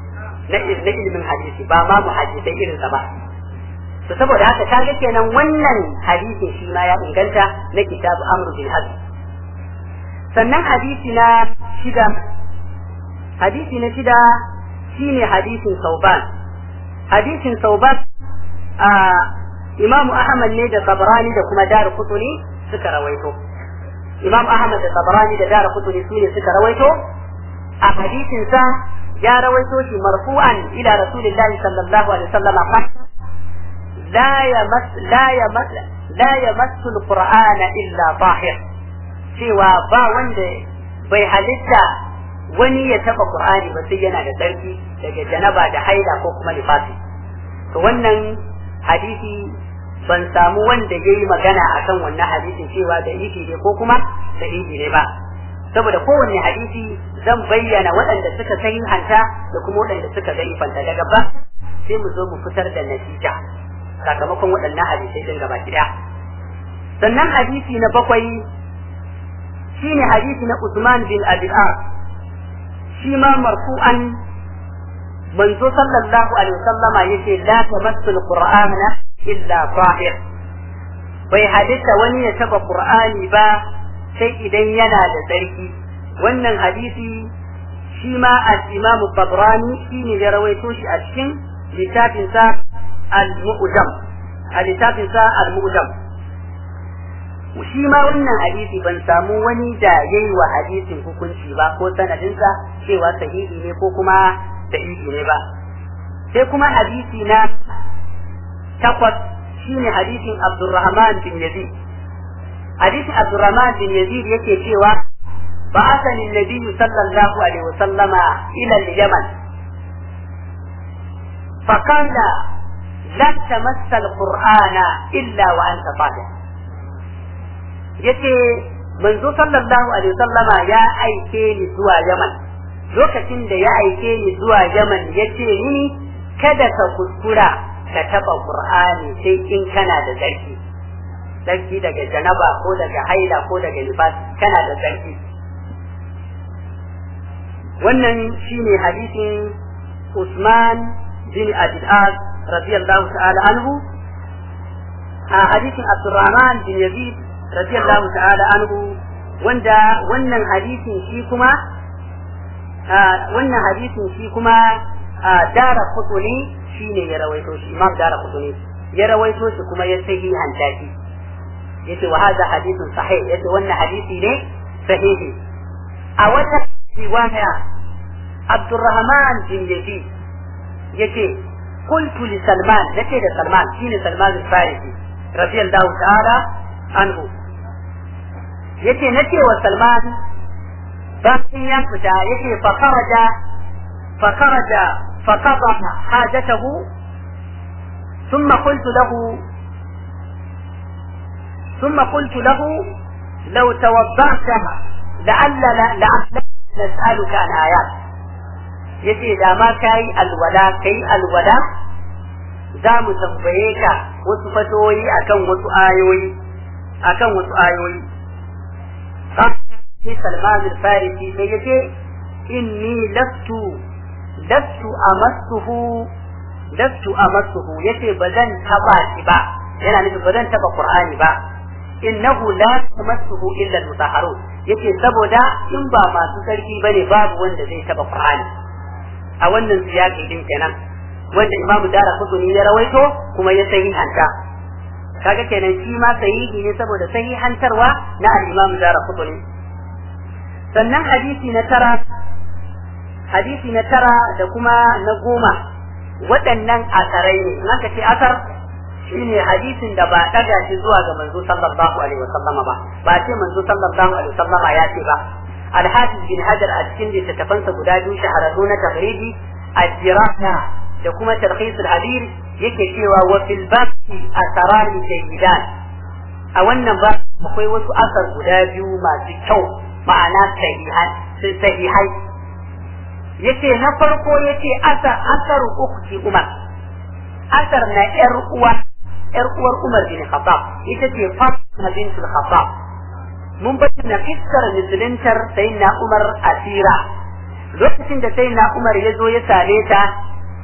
na ilimin hadisi ba ma mu hadisai irin sa ba to saboda haka kaga kenan wannan hadisin shi ma ya inganta na kitabu amru bin hazm sannan hadisi na shida hadisi na shida shine hadisin sauban hadisin sauban a imamu ahmad ne da tabarani da kuma dar kutuni suka rawaito imam ahmad da tabarani da dar kutuni su ne suka rawaito a hadisin sa ya rawaito shi marfu'an ila rasulillahi sallallahu alaihi wasallam لا يمس لا يمس لا يمس القرآن إلا طاهر cewa ba wanda bai halitta wani ya taba Qur'ani ba sai yana da tsarki daga janaba da haila ko kuma nifasi to wannan hadisi ban samu wanda yayi magana akan wannan hadisin cewa da ifi ne ko kuma sahihi ne ba saboda kowanne hadisi zan bayyana waɗanda suka sahihanta da kuma waɗanda suka zaifanta daga ba sai mu zo mu fitar da natija sakamakon waɗannan hadisai din gaba gida sannan hadisi na bakwai shine hadisi na Usman bin Abi shi ma marfu'an manzo sallallahu alaihi wasallama yace la tamassu alqur'ana illa tahir bai hadisa wani ya taba qur'ani ba sai idan yana da tsarki wannan hadisi shi ma al-imam tabrani shine ya rawaito shi a cikin littafinsa al-mu'jam a littafinsa al-mu'jam shi ma wannan hadisi ban samu wani da yayi wa hadisin hukunci ba ko sanadinsa cewa sahihi ne ko kuma sahihi ne ba sai kuma hadisi na takwas shine hadisin Abdurrahman bin Yazid hadisin Abdurrahman bin Yazid yake cewa بعثني النبي صلى الله عليه وسلم إلى اليمن فقال لا تمس القرآن إلا وأنت طاهر yace manzo sallallahu alaihi wasallama ya aike ni zuwa Yaman lokacin da ya aike ni zuwa Yaman yace ni kada ka kuskura ka taba Qur'ani sai in kana da tsarki tsarki daga janaba ko daga haila ko daga nifas kana da tsarki wannan shine hadisin Usman bin Abi al radiyallahu ta'ala anhu a hadisin Abdurrahman bin Yazid radiyallahu ta'ala anhu wanda wannan hadisin shi kuma wannan hadisin shi kuma dara kutuni shine ya rawaito shi imam dara kutuni ya rawaito shi kuma ya sahi hanta shi yace wa hadha hadithun sahih yace wannan hadisi ne sahihi a wata riwaya Abdurrahman bin Yazid yace قلت لسلمان نتي سلمان شين سلمان الفارسي رضي الله تعالى عنه yace nace wa Salman bayan ya fita yace fa kharaja fa kharaja fa qada hajatahu thumma qultu lahu ثم قلت له لو توضأت لعل لعل نسألك عن آيات yace da ma kai alwala kai alwala za mu tambaye ka wasu fatoyi akan wasu ayoyi akan wasu ayoyi sai Salman al-Farisi sai yace inni lastu lastu amassuhu lastu amassuhu yace bazan taba shi ba yana nufin bazan taba Qur'ani ba innahu la tamassuhu illa al-mutahharun yace saboda in ba masu sarki bane babu wanda zai taba Qur'ani a wannan siyaki din kenan wanda Imam Dara Qutni ya rawaito kuma ya sahihanta kaga kenan shi ma sahihi ne saboda sahihantarwa na al-Imam Dara Qutni sannan hadisi na tara hadisi na tara da kuma na goma waɗannan asarai ne in aka ce asar shine hadisin da ba ɗaga shi zuwa ga manzo sallallahu alaihi wasallama ba ba ce manzo sallallahu alaihi wasallama ya ce ba alhafiz bin hajar a cikin littattafansa guda biyu shahararru na tahriji al-jirasa da kuma tarhis al-habir yake cewa wa fil baqi asarani jayyidan a wannan ba akwai wasu asar guda biyu masu kyau ma'ana sahihai yace na farko yace asar asar ukhti umar asar na yar uwa yar uwar umar bin khattab ita ce fatima bint khattab mun bayyana iskar musuluntar sayyidina umar asira lokacin da sayyidina umar ya zo ya same ta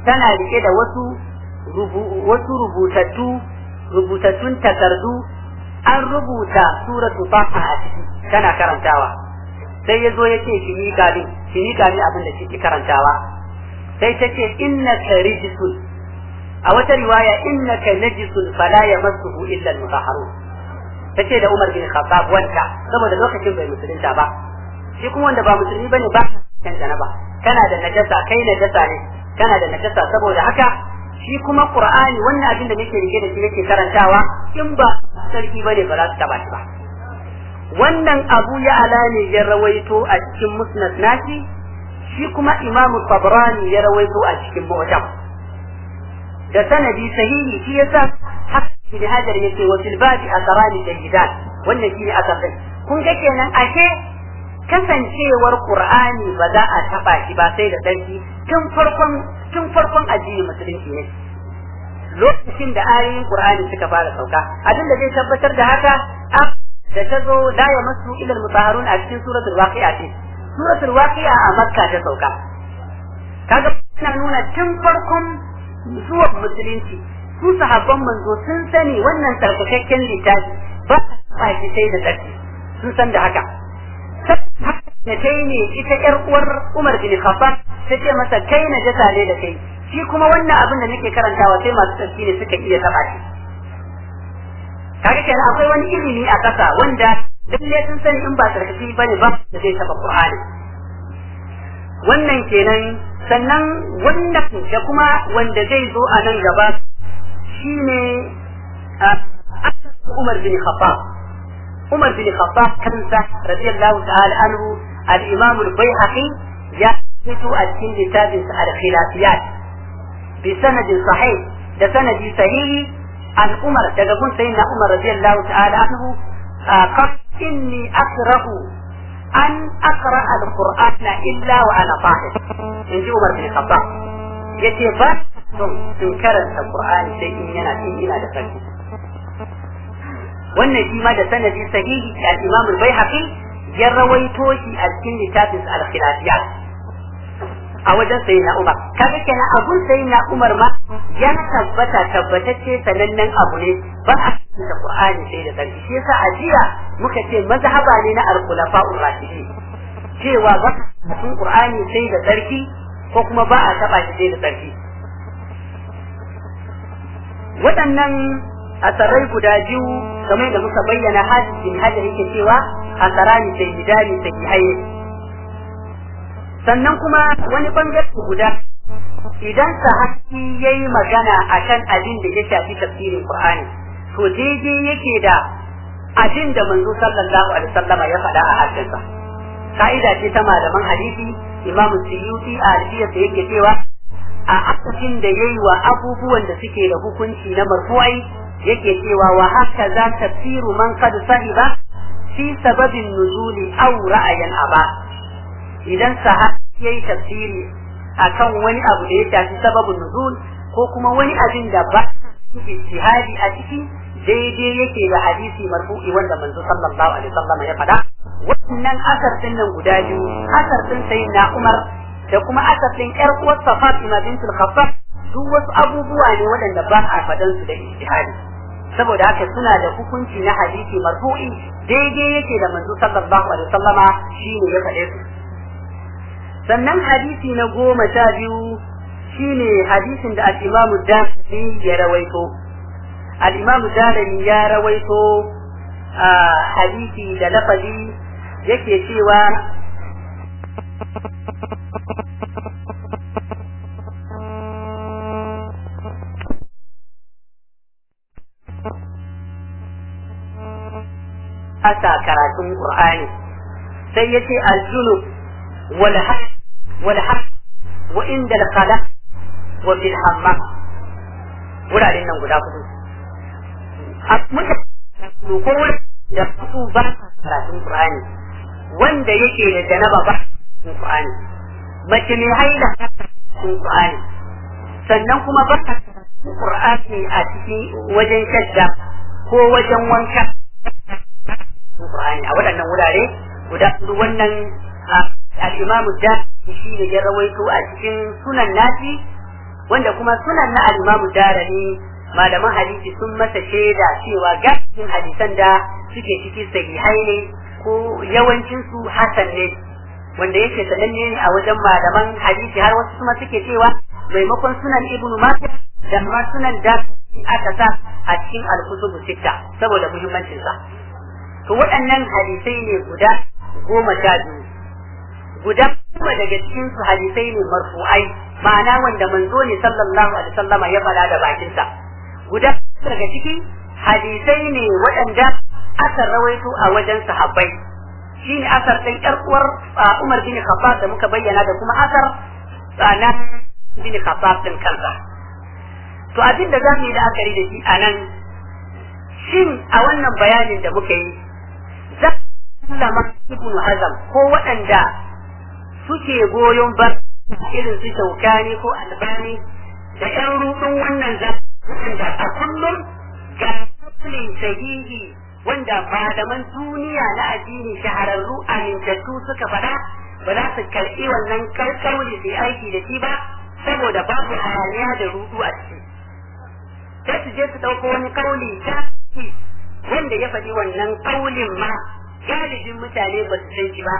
tana rike da wasu wasu rubutattu rubutattun takardu an rubuta suratu faha a ciki tana karantawa sai ya zo ya ce shi ni gani shi ni gani abin da shi karantawa sai ta ce innaka rijsun a wata riwaya innaka najisun fala yamassuhu illa al-mutahharun tace da Umar bin Khattab wanda saboda lokacin bai musulunta ba shi kuma wanda ba musulmi bane ba kan janaba kana da najasa kai najasa ne kana da najasa saboda haka shi kuma Qur'ani wannan abin da nake rike da shi nake karantawa in ba sarki bane ba za su taba shi ba wannan Abu Ya'la ne ya rawaito a cikin Musnad nashi shi kuma Imam Tabrani ya rawaito a cikin Mu'jam da sanadi sahihi shi yasa haka ibn Hajar yake wa fil babi asrani jayyidat wannan shine asar din kun ga kenan ashe kasancewar Qur'ani ba za a taba shi ba sai da sarki tun farkon tun farkon addinin musulunci ne lokacin da ayoyin Qur'ani suka fara sauka abin da zai tabbatar da haka da ta zo da ya masu ilal mutaharun a cikin suratul waqi'a ce suratul waqi'a a makka ta sauka kaga ina nuna tun farkon zuwan musulunci su sahabban manzo sun sani wannan sarkakakken littafi ba a shi sai da tsarki sun san da haka na kai ne ita yar uwar Umar bin Khattab ta ce masa kai na jasa ne da kai shi kuma wannan abin da nake karantawa sai masu tsarki ne suka iya taba shi kaga kenan akwai wani ilimi a ƙasa wanda lalle sun sani in ba sarkaki bane ba da zai taba Qur'ani wannan kenan sannan wannan da kuma wanda zai zo a nan gaba shine Umar bin Khattab Umar bin Khattab kansa radiyallahu ta'ala anhu al-Imam al-Baihaqi ya fito a cikin littafin sa al-Khilafiyat bi sanadin sahih da sanadi sahihi an Umar daga gun sayyidina Umar radiyallahu ta'ala anhu qad inni akrahu an aqra al-Qur'ana illa wa ana tahir inji Umar bin Khattab yace ba son in karanta Qur'ani sai in yana in ina da sarki wannan shi ma da sanadi sahihi al-Imam al-Baihaqi ya rawaito shi a cikin littafin al-Khilafiyat a wajen sayyidina Umar kaga kenan abun sayyidina Umar ma ya tabbata tabbatacce sanannen abu ne ba a cikin Qur'ani sai da sarki shi yasa a jiya muka ce mazhaba ne na al-khulafa'ur rashidin cewa ba a cikin Qur'ani sai da sarki ko kuma ba a taba shi sai da sarki waɗannan asarai guda biyu kamar da muka bayyana hadisin hajar yake cewa asarani sai hidani sai haye sannan kuma wani bangare guda idan sahabi yayi magana akan abin da ya shafi tafsirin Qur'ani to daidai yake da abin da manzo sallallahu alaihi wasallam ya faɗa a hadisinsa ka'ida ce ta malaman hadisi Imam Suyuti a hadisiyarsa yake cewa a akafin da yayi wa abubuwan da suke da hukunci na marfu'ai yake cewa wa haka za tafsiru man qad sahiba fi sababin nuzuli aw ra'ayan aba idan sahabi yayi tafsiri akan wani abu da ya shafi sababin nuzul ko kuma wani abin da ba ijtihadi a ciki daidai yake da hadisi marfu'i wanda manzo sallallahu alaihi wasallam ya faɗa wannan asar din nan guda biyu asar din sayyidina Umar da kuma asar din ƴar uwarsa Fatima bintul Khattab duk wasu abubuwa ne waɗanda ba a faɗan su da ijtihadi saboda haka suna da hukunci na hadisi marfu'i daidai yake da manzo sallallahu alaihi wasallama shine ya faɗe su sannan hadisi na goma sha biyu shine hadisin da al-Imam Darimi ya rawaito al-Imam Darimi ya rawaito a hadisi da lafazi yake cewa asa karatun Qur'ani sai yace al-junub wal haq wal haq wa inda al-khala wa bil hammam wuraren nan guda hudu a muka ko da su ba karatun Qur'ani wanda yake da janaba ba karatun Qur'ani mace mai haila karatun Qur'ani sannan kuma ba karatun Qur'ani a cikin wajen shadda ko wajen wanka Qur'ani a waɗannan wurare guda hudu wannan al-Imam da shi ne ya rawaito a cikin sunan nasi wanda kuma sunan na al-Imam Darani malaman hadisi sun masa shaida cewa gaskin hadisan da suke ciki sahihai ne ko yawancin su hasan ne wanda yake sananne ne a wajen malaman hadisi har wasu kuma suke cewa maimakon sunan Ibn Majah da ma sunan da aka sa a cikin al-kutubu sitta saboda muhimmancin sa to waɗannan hadisai ne guda goma sha biyu guda kuma daga cikin su hadisai ne marfu'ai ma'ana wanda manzo ne sallallahu alaihi wasallama ya faɗa da bakinsa guda daga ciki hadisai ne waɗanda aka rawaito a wajen sahabbai shine asar ɗin ƴar uwar Umar bin Khattab da muka bayyana da kuma asar na bin Khattab din kansa to abin da zamu yi da akari da shi anan shin a wannan bayanin da muka yi za sallama ibnu Hazm ko waɗanda suke goyon bar irin su shaukani ko albani da ƴan rudin wannan za wanda a kullum ga kafin sahihi wanda malaman duniya na addini shahararru amintattu suka faɗa ba za su karɓi wannan karkauli su yi aiki da shi ba saboda babu hayaniya da rudu a ciki sai su je su ɗauko wani kauli ta wanda ya faɗi wannan kaulin ma galibin mutane ba su san shi ba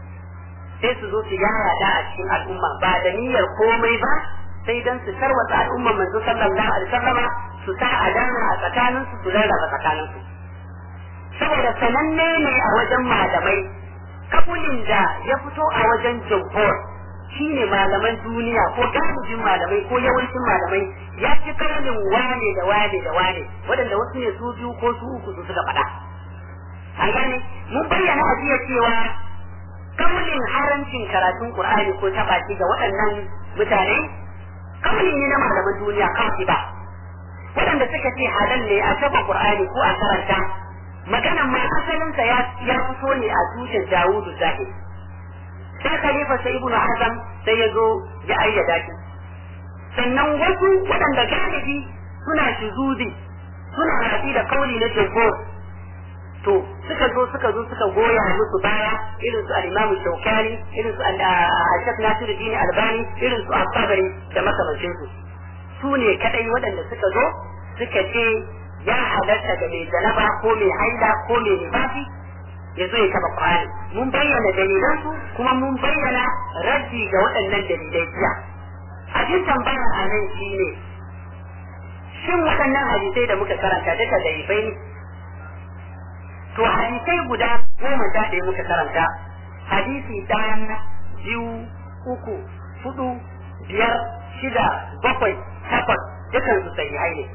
sai su zo su yaya da a cikin al'umma ba da niyyar komai ba sai dan su tarwata al'umman manzo sallallahu alaihi wasallam su sa adana a tsakanin su su rarraba tsakanin su saboda sananne ne a wajen malamai kabulin da ya fito a wajen jumhur shine malaman duniya ko galibin malamai ko yawancin malamai ya fi karnin wane da wane da wane waɗanda wasu ne su biyu ko su uku su suka faɗa an gane mun bayyana a jiya cewa kaulin harancin karatun qur'ani ko taɓa ga waɗannan mutane kauli ne na malaman duniya kawai ba waɗanda suka ce halal ne a taɓa qur'ani ko a karanta maganan ma asalinsa ya ya fito ne a tushen dawudu zahir sai khalifa sai ibnu hazam sai ya zo ya ayyada shi sannan wasu waɗanda galibi suna shuzudi suna rafi da kauli na jumhur to suka zo suka zo suka goya musu baya irin su al-Imam Shawkani irin su al-Shaykh Nasiruddin Albani irin su Al-Tabari da makamancin su su ne kadai waɗanda suka zo suka ce ya halatta ga mai janaba ko mai haila ko mai nifasi ya zo ya taba Qur'ani mun bayyana dalilan su kuma mun bayyana raddi ga waɗannan dalilai jiya abin tambaya a nan shine shin waɗannan hadisai da muka karanta duka dalilai ne to hadisai guda goma sha ɗaya muka karanta hadisi ɗaya biyu uku hudu biyar shida bakwai takwas dukan su sahihai ne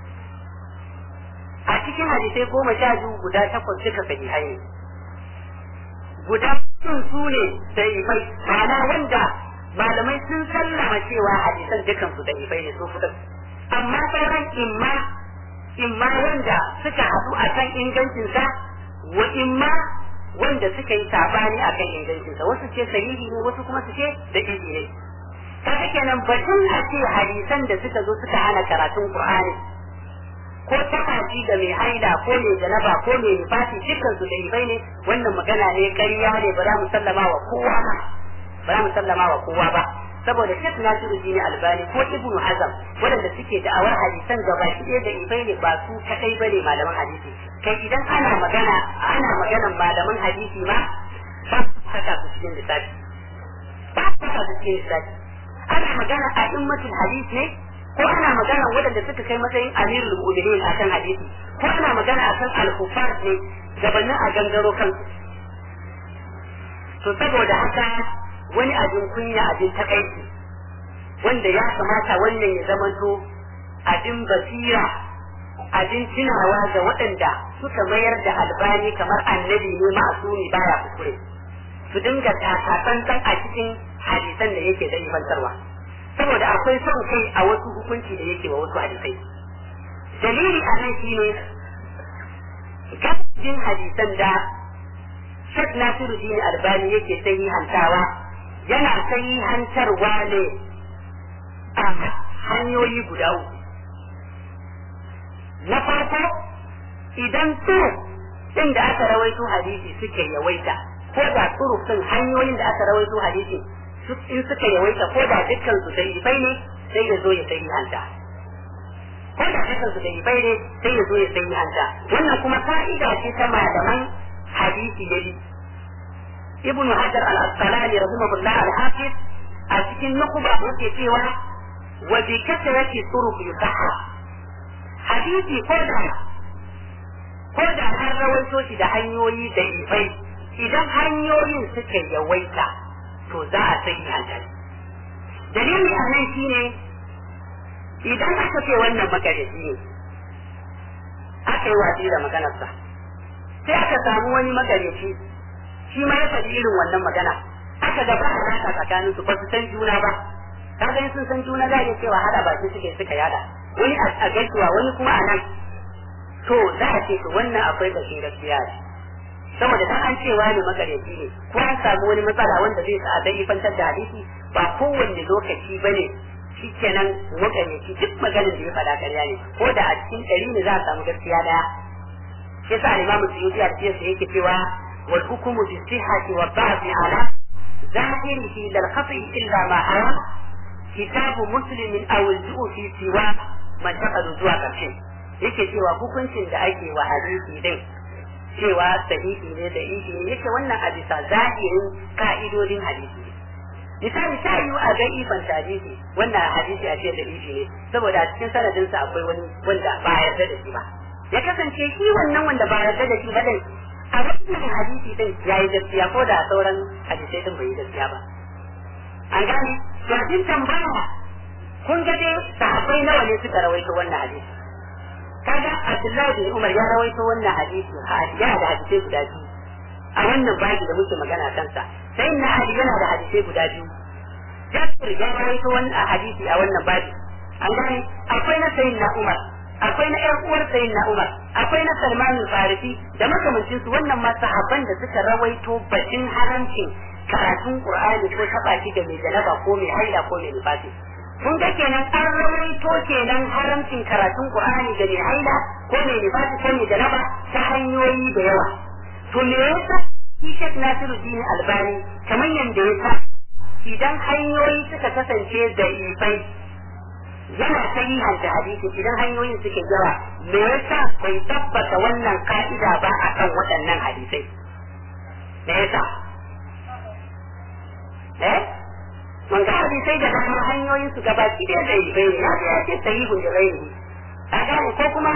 a cikin hadisai goma sha biyu guda takwas duka sahihai ne guda sun su ne sahihai ma'ana wanda malamai sun sallama cewa hadisan dukan su sahihai ne su fitar amma sauran imma imma wanda suka haɗu a kan ingancinsa wa imma wanda suka yi sabani a kan ingancinsa wasu ce sahihi ne wasu kuma su ce da izi ne kaga kenan batun a ce hadisan da suka zo suka hana karatun qur'ani ko tafaci da mai haida ko mai janaba ko mai nifasi dukkan su dai ne wannan magana ne ƙarya ne ba za mu sallama wa kowa ba ba za mu sallama wa kowa ba saboda Sheikh Nasiruddin Albani ko Ibn Hazm waɗanda suke da'awar hadisan gaba ɗaya da ibai ne ba su kadai bane malaman hadisi kai idan ana magana ana maganan malaman hadisi ma ba su saka su cikin lissafi ba su saka su cikin lissafi ana magana a immatul hadis ne ko ana magana waɗanda suka kai matsayin amirul mu'minin akan hadisi ko ana magana akan al-kufar ne gabanin a gangaro kansu to saboda haka wani abin kunya abin takaici wanda ya kamata wannan ya zamanto abin basira abin tunawa ga waɗanda suka mayar da albani kamar annabi ne ma'asumi baya kuskure su dinga takatsantsan a cikin hadisan da yake dalifantarwa saboda akwai son kai a wasu hukunci da yake wa wasu hadisai dalili a nan shine gajin hadisan da Sheikh Nasiruddin Albani yake sahihantawa yana sahihantarwa ne a hanyoyi guda uku na farko idan turuk ɗin da aka rawaito hadisi suke yawaita ko da turuk ɗin hanyoyin da aka rawaito hadisi in suka yawaita ko da dukkan su dalilai ne sai ya zo ya sai hanta ko da hakan su da ibai ne sai ya zo ya sai hanta wannan kuma ka'ida ce ta malaman hadisi ne ibnu hajar al-asqalani rahimahullah al-hafiz a cikin nukuba yake cewa wa bi kasrati turuq yusahha hadisi ko da ko da an rawaito shi da hanyoyi da ifai idan hanyoyin suka yawaita to za a sai hanta dalili a nan shine idan aka ce wannan magareci ne aka yi watsi da maganarsa sai aka samu wani magareci shi ma ya faɗi irin wannan magana aka ga ba a tsakanin su ba su san juna ba kaga sun san juna za a cewa hada baki suke suka yada wani a gaisuwa wani kuma a nan to za a ce to wannan akwai kashin gaskiya ne saboda dan an cewa ne makareci ne ko an samu wani matsala wanda zai sa a dai fantar da hadisi ba kowanne lokaci bane shikenan makareci duk maganar da ya faɗa ƙarya ne ko da a cikin ɗari ne za a samu gaskiya daya shi yasa imamu suyuti a cikin sa yake cewa wal hukumu bi sihhati wa ba'di ala zahirihi lal khati illa ma hawa kitabu muslimin aw al-ju'u fi siwa man taqadu zuwa ƙarshe yake cewa hukuncin da ake wa hadisi din cewa sahihi ne da ishi ne yake wannan a bisa zahirin ka'idodin hadisi ne misali ta yi a ga ifan hadisi wannan hadisi a ce da ishi ne saboda a cikin sanadinsa akwai wani wanda ba a yarda da shi ba ya kasance shi wannan wanda ba a yarda da shi ba din a wannan hadisi din ya yi gaskiya ko da sauran hadisai din bai yi gaskiya ba an gane to abin tambaya kun ga dai sahabbai nawa ne suka rawaito wannan hadisi kaga Abdullahi bin Umar ya rawaito wannan hadisi ya da hadisai guda biyu a wannan baji da muke magana kansa sai na Ali yana da hadisai guda biyu Jabir ya rawaito wannan hadisi a wannan baji an gane akwai na sayyidina Umar akwai na ƴan uwar sayyidina Umar akwai na Salman al-Farisi da makamancin su wannan ma sahabban da suka rawaito batun haramcin karatun Qur'ani ko taba shi da mai janaba ko mai haila ko mai nifasi kun ga kenan an rawaito kenan haramcin karatun Qur'ani da mai haila ko mai nifasi ko mai janaba ta hanyoyi da yawa to me yasa shi Sheikh Nasiruddin Albani kamar yanda ya sa idan hanyoyi suka kasance da ifai yana sahihan da hadisi idan hanyoyin suke yawa me yasa bai tabbata wannan ka'ida ba akan waɗannan hadisai me yasa eh man ga hadisai da dama hanyoyin su gabaki da da bai ne ya ya ce sahihun da ghairi a gane ko kuma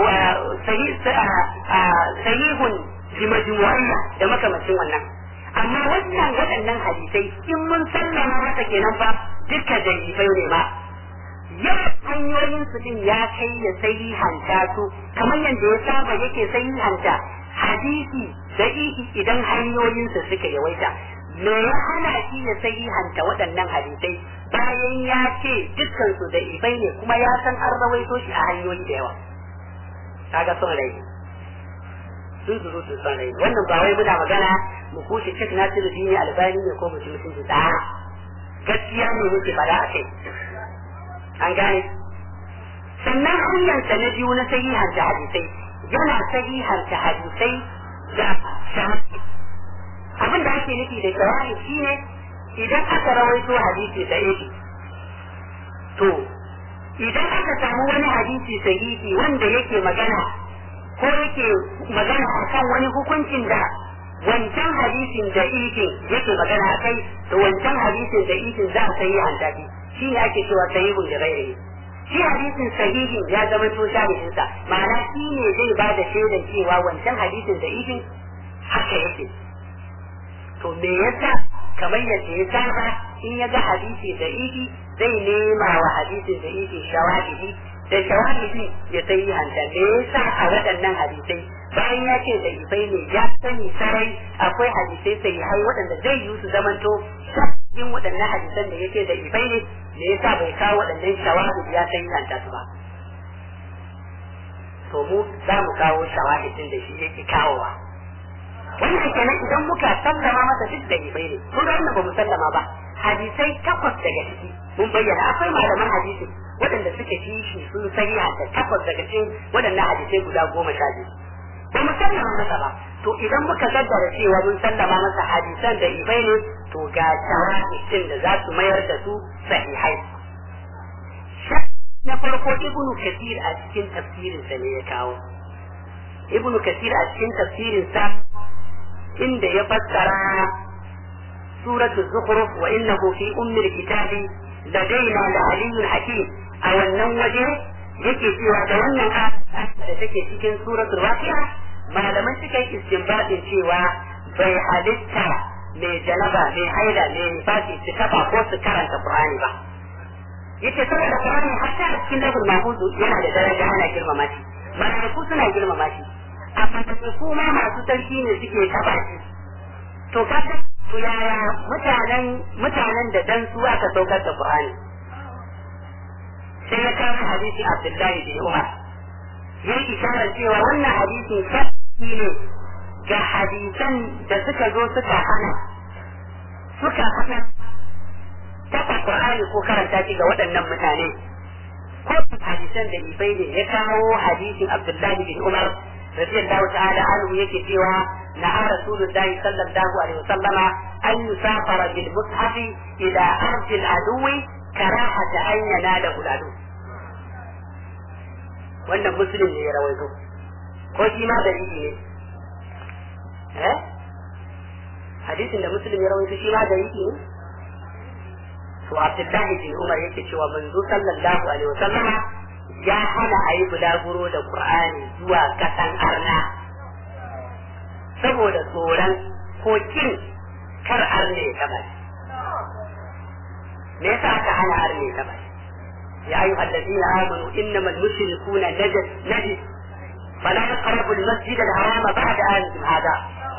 sahihun bi majmu'iyya da makamacin wannan amma wannan waɗannan hadisai in mun sallama masa kenan fa duka da bai ne ma yawan hanyoyin su din ya kai ya sahihanta su kamar yadda ya saba yake sahihanta hadisi da idan hanyoyinsa suka yawaita me ya hana shi ya sahihanta waɗannan hadisai bayan ya ce dukkan su da ibai ne kuma ya san an rawaito shi a hanyoyi da yawa kaga son rai sun zuru sun son rai wannan ba wai muna magana mu kushe cik nasiru dini albani ne ko mutum mutum da gaskiya ne muke fada a kai an gane sannan hanyarsa na biyu na sahihanta hadisai yana sahihanta hadisai da shahadi abin da ake nufi da shawari shine idan aka rawaito hadisi sahihi to idan aka samu wani hadisi sahihi wanda yake magana ko yake magana akan wani hukuncin da wancan hadisin da ikin yake magana akai to wancan hadisin da ikin za a sayi hantafi shi ne ake cewa sahihun da gairi shi hadisin sahihin ya zama to shahidinsa ma'ana shi ne zai ba da shaidan cewa wancan hadisin da ikin haka yake to me yasa kamar yadda ya saba in ya ga hadisi da iki zai nema wa hadisin da iki shawahidi da shawahidi ya sai hanta me yasa a waɗannan hadisai bayan ya ce da ifai ne ya sani sarai akwai hadisai sai hai waɗanda zai yi su zamanto yin waɗannan hadisan da yake da ifai ne me yasa bai kawo waɗannan shawahidi ya sai hanta su ba to mu za mu kawo shawahidin da shi yake kawowa wannan kenan idan muka sallama masa duk da ibai ne kun ga wannan ba mu sallama ba hadisai takwas daga ciki mun bayyana akwai malaman hadisi waɗanda suke ci shi sun sahiha da takwas daga cikin waɗannan hadisai guda goma sha biyu ba mu sallama masa ba to idan muka gaddara cewa mun sallama masa hadisan da ibai ne to ga shawahidin da za su mayar da su sahihai na farko ibnu kathir a cikin tafsirinsa ne ya kawo ibnu kathir a cikin tafsirinsa inda ya fassara suratul zukhruf wa innahu fi ummil kitabi ladaina la aliyyun hakim a wannan waje yake cewa da wannan da take cikin suratul waqi'a malaman suka yi istinbadin cewa bai halitta mai janaba mai haila mai nifasi su kafa ko su karanta qur'ani ba yace saboda qur'ani hatta a cikin lahul mahfuz yana da daraja ana girmama shi malaiku suna girmama shi amma da su ma masu sarki ne suke kafa shi to kaga to yaya mutanen mutanen da dan su aka saukar da qur'ani sai ya kawo hadisi abdullahi bin umar yayi isharar cewa wannan hadisin shafi ne ga hadisan da suka zo suka hana suka hana taɓa Qur'ani ko karanta shi ga waɗannan mutane ko hadisan da ibai ne ya kawo hadisin Abdullahi bin Umar radiyallahu ta'ala anhu yake cewa na rasulullahi sallallahu alaihi wasallama an yusafara bil mushafi ila ardi al-aduwi karahata an yanala uladu wannan muslim ne ya rawaito ko shi ma dalili ne hadisin da muslim ya rawaito shi ma da yake ne to abdullahi bin umar yake cewa manzo sallallahu alaihi wasallama ya hana a yi bulaguro da qur'ani zuwa kasan arna saboda tsoron ko kin kar arne ya taba me yasa aka hana arne ya taba يا أيها الذين آمنوا إنما المشركون نجس نجس فلا يقربوا المسجد الحرام بعد آنهم هذا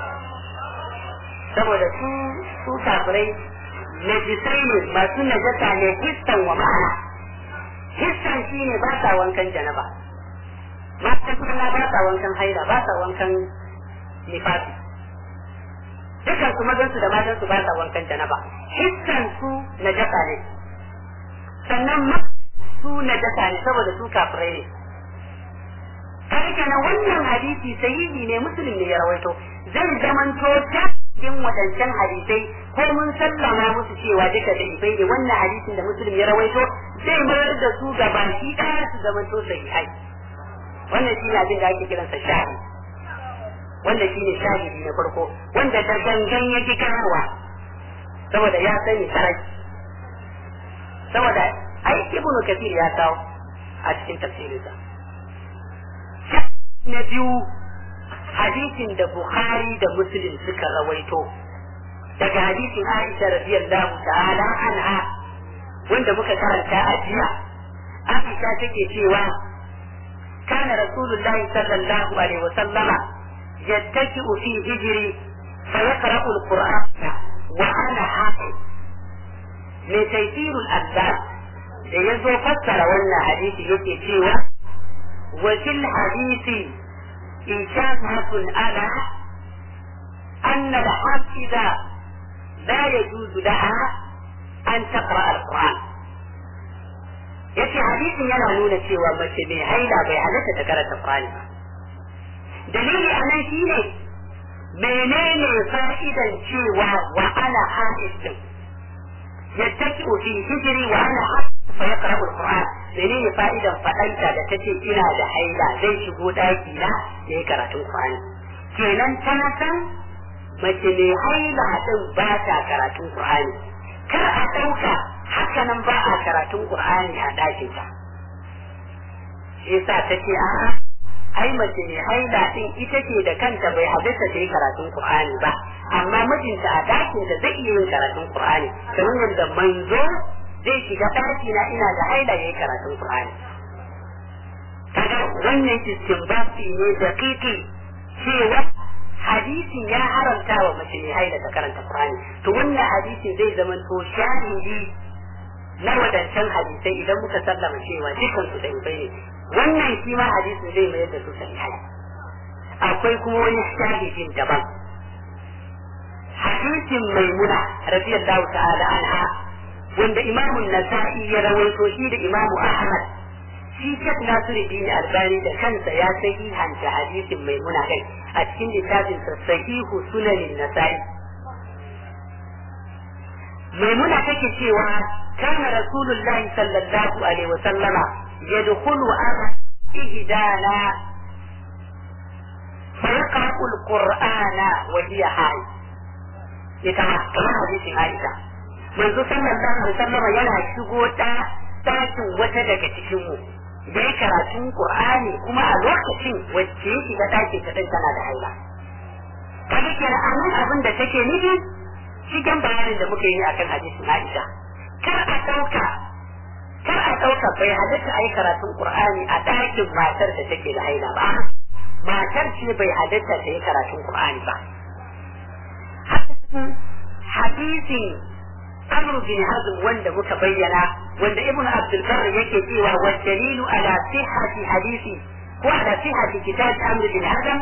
saboda su su kafirai najisai ne masu najasa ne hissan wa ma'ana hissan shi ne ba sa wankan janaba matan kuma ba sa wankan haila ba sa wankan nifasi dukan su mazan su da matan su ba sa wankan janaba hissan su najasa ne sannan su najasa ne saboda su kafirai ne kai kenan wannan hadisi sahihi ne musulmi ne ya rawaito zai zamanto ta cikin wadancan hadisai ko mun sallama musu cewa duka da ibai ne wannan hadisin da muslim ya rawaito zai mayar da su ga baki ɗaya su zama to sahihai wannan shi ne abin da ake kiransa shahi wannan shi ne shahidi na farko wanda da gangan yake kawowa saboda ya sani sarai saboda ai ibnu kathir ya kawo a cikin tafsirinsa na biyu hadisin da Bukhari da Muslim suka rawaito daga hadisin Aisha radiyallahu ta'ala anha wanda muka karanta a jiya Aisha take cewa kana Rasulullahi sallallahu alaihi wa sallama yattaki'u fi hijri fa yaqra'u al-Qur'an wa ana hafiz mai taysirul azab da yazo fassara wannan hadisi yake cewa wa fil hadisi إشارة على أن الحافظة لا يجوز لها أن تقرأ القرآن yace hadisin yana nuna cewa mace mai haila bai halatta ta karanta Qur'ani ba dalili a nan shine menene fa'idan cewa wa ana hadisin yattaki fi hijri wa ana fa yaqra'u al-Qur'an menene fa'idan fadanta da tace ina da haila zai shigo daki na yayi karatun Qur'ani kenan tana san mace mai haila din ba ta karatun Qur'ani kar a dauka haka nan ba a karatun Qur'ani a dakin ta shi yasa tace a'a ai mace mai haila din ita ce da kanta bai hadisa ta yi karatun Qur'ani ba amma mijinta a dakin da zai iya yin karatun Qur'ani kamar yadda manzo zai shiga ɗaki na ina da haila yayi karatun Qur'ani kaga wannan istinbati ne da kiki cewa hadisin ya haramta wa mace mai haila ta karanta Qur'ani to wannan hadisin zai zama to shahidi na wadancan hadisai idan muka sallama cewa dukkan su da ne wannan shi ma hadisin zai mayar da su sahihai akwai kuma wani shahidin daban hadisin maimuna radiyallahu ta'ala anha wanda imamun nasa'i ya rawaito shi da imamu ahmad shi shek nasiruddin albani da kansa ya sahihanta hadisin maimuna kai a cikin littafin sa sahihu sunanin nasa'i maimuna take cewa kana rasulullahi sallallahu alaihi wasallama يدخل على إهدانا فيقرأ القرآن وهي حائض يتمكن حديث عائشة منذ صلى الله عليه وسلم yana shigo ta ɗakin wata daga cikin mu da ya karatun Qur'ani kuma a lokacin wacce ya shiga ɗakin ta tana da haila kaga kenan a nan abin da take nufi shigan bayanin da muka yi akan hadisin Aisha kar a ɗauka kar a ɗauka bai halatta a yi karatun Qur'ani a ɗakin matar da take da haila ba matar ce bai halatta ta yi karatun Qur'ani ba hadisin Amr bin Hazm wanda muka bayyana wanda Ibn Abdul Barr yake cewa wa dalilu ala sihhati hadisi ko ala sihhati kitab Amr bin Hazm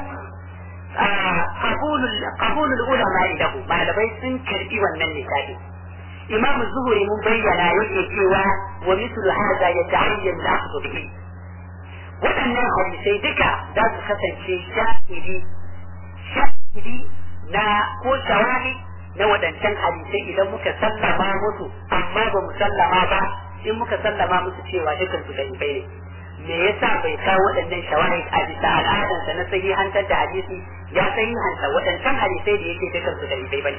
قبول قبول العلماء له malamai sun karbi wannan lissafi imam zuhuri mun bayyana yake cewa wa mislu hadha yata'ayyan al-akhdhu bihi waɗannan hadisai duka za su kasance shahidi shahidi na ko shawari na waɗancan hadisai idan muka sallama musu amma ba mu sallama ba in muka sallama musu cewa dukan su dalilai ne me yasa bai kawo waɗannan shawari a bisa al'adansa na sahihantar da hadisi ya sahihanta waɗancan hadisai da yake dukan su dalilai bane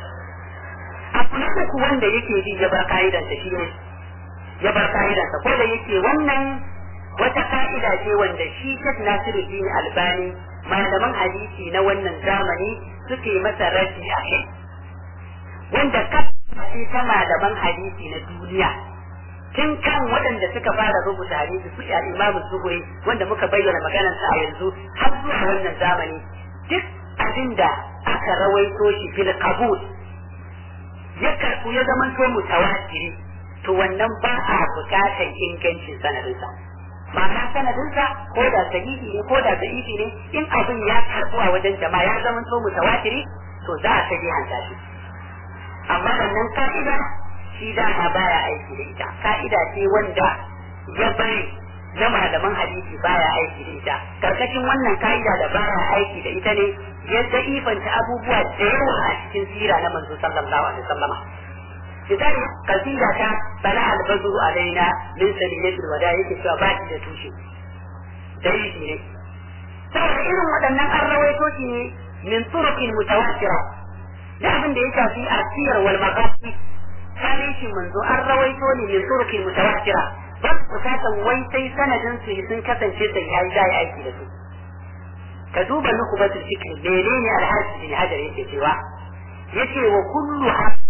abu na uku wanda yake bi ya bar ka'idansa shi ne ya bar ka'idansa ko da yake wannan wata ka'ida ce wanda shi Sheikh Nasiruddin Albani malaman hadisi na wannan zamani suke masa raddi a kai wanda kace ta malaman hadisi na duniya tun kan waɗanda suka fara rubuta hadisi su ya Imam Zuhri wanda muka bayyana maganarsa a yanzu har zuwa wannan zamani duk abinda aka rawaito shi fil qabul ya karɓu ya zama to mutawatiri to wannan ba a bukatar ingancin sanadinsa ma'ana sanadinsa ko da sahihi ne ko da da'ifi ne in abin ya karɓu a wajen jama'a ya zama to mutawatiri to za a sahih hanta shi amma wannan ka'ida shi dama baya aiki da ita ka'ida ce wanda ya bari na malaman hadisi baya aiki da ita karkashin wannan ka'ida da baya aiki da ita ne ya ifanta abubuwa da yawa a cikin sira na manzo sallallahu alaihi wasallama misali kasida ta bala albazu alaina min sabilillahi wada yake cewa ba shi da tushe dalili ne saboda irin waɗannan an rawaito shi ne min turuqin mutawatira da abin da ya shafi asiyar wal maqasi tarihin manzo an rawaito ne min turuqin mutawatira ba su bukatan wai sai sanadin su sun kasance sai ya yi aiki da su ka duba nukubatul fikr menene alhaji bin hajar yake cewa yace wa kullu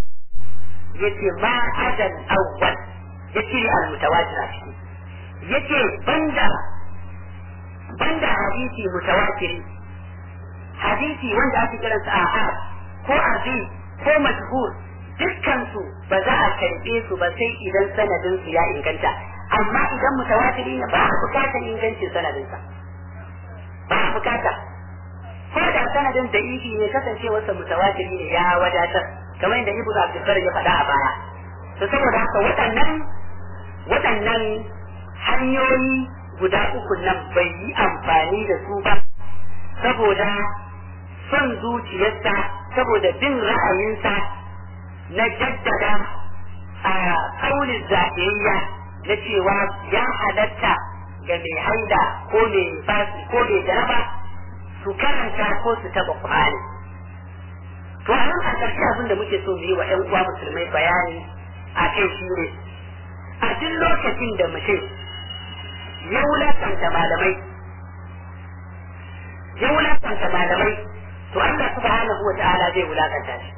yace ma adal awwal yace al mutawatir a ciki yace banda banda hadisi mutawatiri hadisi wanda ake kiransa ahad ko azim ko mashhur dukkan su ba za a karbe su ba sai idan sanadin su ya inganta amma idan mutawatiri ne ba a bukatar ingancin sanadinsa ba a bukata ko da sanadin da ihi ne kasancewarsa mutawatiri ne ya wadatar kamar yadda ibnu abdulbar ya faɗa a baya to saboda haka waɗannan waɗannan hanyoyi guda uku nan bai yi amfani da su ba saboda son zuciyarsa saboda bin ra'ayinsa na jaddada a kaunin zaɓiyayya na cewa ya halatta ga mai haida ko mai fasi ko mai jaraba su karanta ko su taba Qur'ani to a nan a ƙarshe abin da muke so mu yi wa ƴan uwa musulmai bayani a kai shi ne a duk lokacin da mutum ya wulakanta malamai ya wulakanta malamai to Allah subhanahu wa ta'ala zai wulakanta shi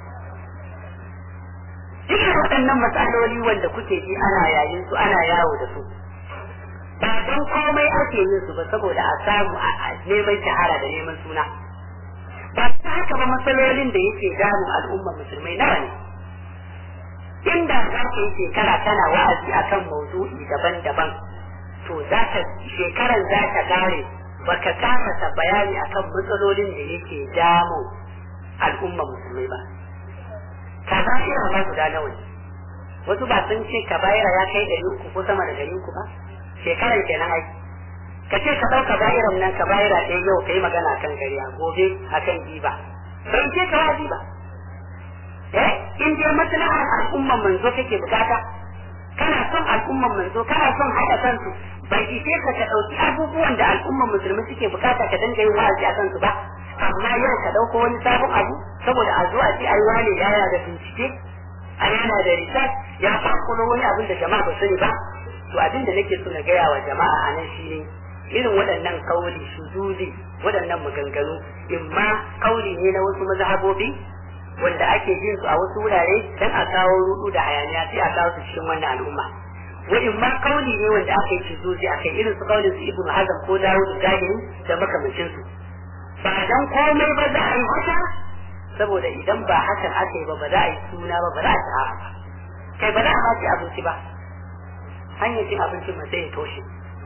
duk waɗannan matsaloli wanda kuke ji ana yayin su ana yawo da su ba don komai ake yin su ba saboda a samu a neman shahara da neman suna ba ta haka ba matsalolin da yake damun al'umma musulmai nawa ne inda za ka yi shekara tana wa'azi akan maudu'i daban-daban to za ka shekaran za ta kare baka kamata bayani akan matsalolin da yake damun al'umma musulmai ba kaba'ira ma guda nawa ne wasu ba sun ce kaba'ira ya kai ɗari uku ko sama da ɗari uku ba shekarar kenan ai ka ce ka ɗauka ba'iran nan ka ba'ira ɗaya yau ka yi magana kan gariya gobe a kan giba bai ce ka waji ba eh in dai maslahar al'umman manzo kake bukata kana son al'umman manzo kana son haɗa kansu bai ishe ka ka ɗauki abubuwan da al'umman musulmi suke bukata ka dinga yin wa'azi a kansu ba amma yau ka ɗauko wani sabon abu saboda a zo a ce ai wane yana da bincike a yana da research ya fakulo wani abin da jama'a ba sani ba to abin da nake so na gaya wa jama'a a nan shine irin waɗannan kauli shuzuzi waɗannan maganganu in ma kauli ne na wasu mazhabobi wanda ake jin su a wasu wurare dan a kawo rudu da hayaniya sai a kawo su cikin wannan al'umma wa in ma kauli ne wanda aka yi shuzuzi aka yi irin su kaulin su ibnu hazm ko dawud zahiri da makamancin su ba dan komai ba za a yi haka saboda idan ba hakan aka yi ba ba za a yi suna ba ba za a shahara ba kai ba za a ma ci abinci ba hanyar cin abincin ma sai ya toshe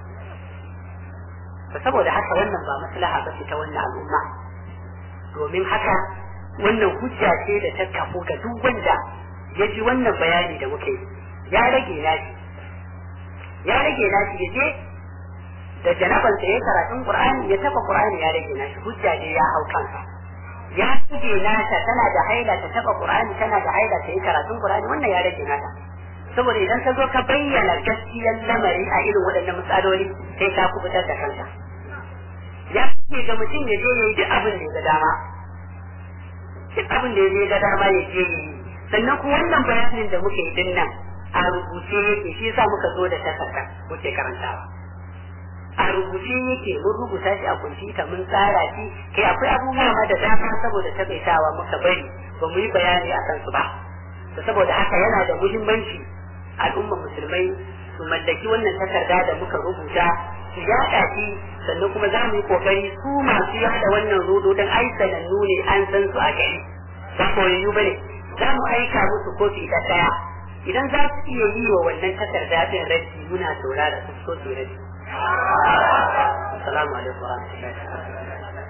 saboda haka wannan ba maslaha ba ce ta wannan al'umma domin haka wannan hujja ce da ta kafu ga duk wanda ya ji wannan bayani da muke ya rage nashi ya rage nashi ya je da janaban sa ya karatun qur'ani ya taba qur'ani ya rage nashi hujja ne ya hau kansa ya rage nata tana da haila ta taba qur'ani tana da haila ta yi karatun qur'ani wannan ya rage nata saboda idan ka zo ka bayyana gaskiyar lamari a irin waɗannan matsaloli sai ka kubutar da kanka ya ce ga mutum ya je ya yi duk abin da ya ga dama duk abin da ya je ga dama ya je ya yi sannan kuma wannan bayanin da muke din nan a rubuce yake shi yasa muka zo da takarda muke karantawa a rubuce yake mun rubuta shi a kwamfuta mun tsara shi kai akwai abubuwa ma da dama saboda takaitawa muka bari ba mu yi bayani a kansu ba saboda haka yana da muhimmanci al'ummar musulmai su mallaki wannan takarda da muka rubuta su yaɗa shi sannan kuma za mu yi kokari su masu yada wannan rodo don ai sanannu ne an san su a gari ba koyayyu bane za mu aika musu kofi da ɗaya idan za su iya yi wa wannan takarda din rashi muna saurara su so su rashi assalamu alaikum wa rahmatullahi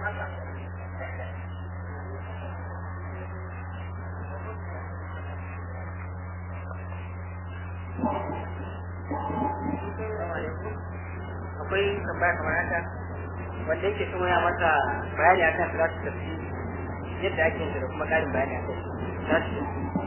akwai tambaya kamar haka wanda yake kuma ya mata bayani akan salatu tafi yadda ake yin da kuma karin bayani akan salatu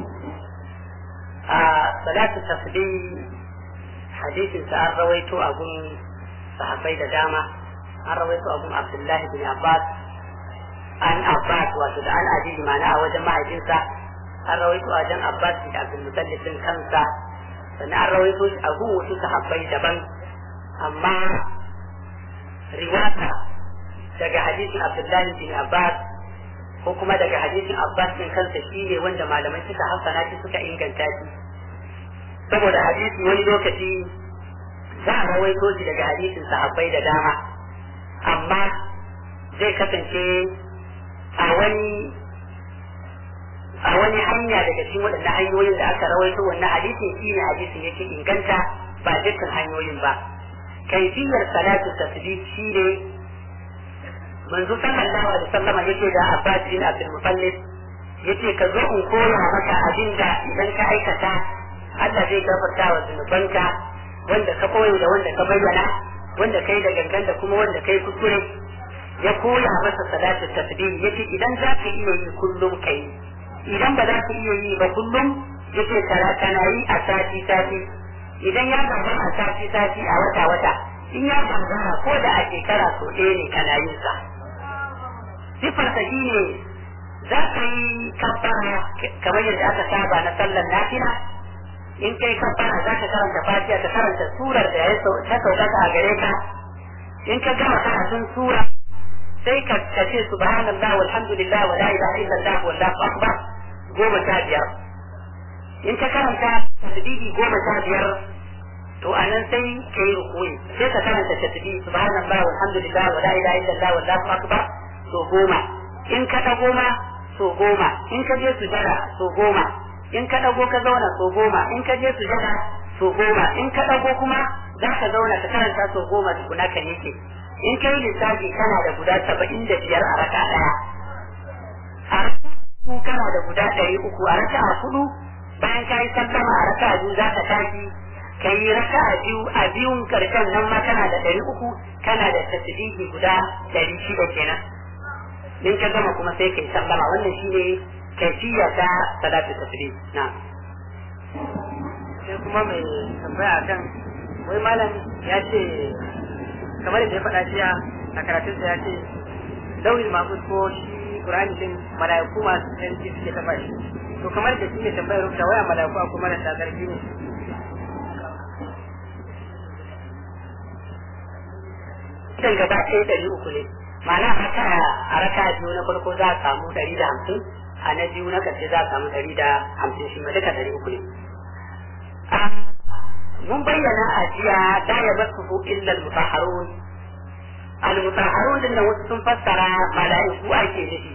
a salatu tasbi hadisin sa an rawaito a gun sahabbai da dama an rawaito a gun abdullahi bin abbas an abbas wato da an ajiyi mana a wajen mahaifinsa an rawaito a wajen abbas bin abdul mutallib din kansa sannan an rawaito shi a gun wasu sahabbai daban amma riwata daga hadisin abdullahi bin abbas ko kuma daga hadisin abbas din kansa shi ne wanda malamai suka hassana shi suka inganta shi saboda hadisi wani lokaci za a rawaito shi daga hadisin sahabbai da dama amma zai kasance a wani a wani hanya daga cikin waɗannan hanyoyin da aka rawaito wannan hadisin shi ne hadisin yake inganta ba dukkan hanyoyin ba kaifiyar salatu tasbih shi ne manzo sallallahu alaihi wasallam yake da Abbas bin Abdul Muttalib yace ka zo in koya maka abin da idan ka aikata Allah zai gafarta wa zunubanka wanda ka koyi da wanda ka bayyana wanda kai da gangan da kuma wanda kai kuskure ya koya masa salatu tasbih yace idan za ka iya yi kullum kai idan ba za ka iya yi ba kullum yace kana yi a sati sati idan ya gaba a sati sati a wata wata in ya gangara ko da a shekara so ɗaya ne kana yin sa sifarsa shi ne za ka yi kabbara kamar yadda aka saba na sallar nafila in kai kabbara za ka karanta fatiha ka karanta surar da ya ta saukaka a gare ka in ka gama karatun sura sai ka ce subhanallah walhamdulillah wa la ilaha illallah wallahu akbar goma sha biyar in ka karanta tasbihi goma sha biyar to anan sai ka yi rukuyi sai ka karanta tasbihi subhanallah walhamdulillah wa la ilaha illallah wallahu akbar so goma in ka dago ma so goma in ka je sujada so goma in ka dago ka zauna so goma in ka je sujada so goma in ka dago kuma za ka zauna ka karanta so goma tukuna ka yake in kai lissafi kana da guda saba'in da biyar a raka daya a raka kana da guda ɗari uku a raka a hudu bayan ka yi sallama a raka biyu za ka tashi ka yi raka a biyu a biyun karshen nan ma kana da ɗari uku kana da tasbihi guda ɗari shida kenan in ka gama kuma sai ka yi sallama wannan shi ne kaifiya ta salatu tasbih na sai kuma mai tambaya akan wai malam ya ce kamar da ya faɗa jiya a karatunsa ya ce lauyin mafus ko shi Qur'ani din malaiku masu tsanci suke tafa shi to kamar da shi ne tambayar rubuta waya malaiku a kuma da ƙarfi ne Idan gaba ɗaya ɗari uku ne ma'ana haka a raka biyu na farko za a samu ɗari da hamsin a na biyu na ƙarshe za a samu ɗari da hamsin shi ma duka ɗari uku ne. mun bayyana a jiya da ya basu illa al-mutahharun al-mutahharun din da wasu sun fassara mala'iku ake nufi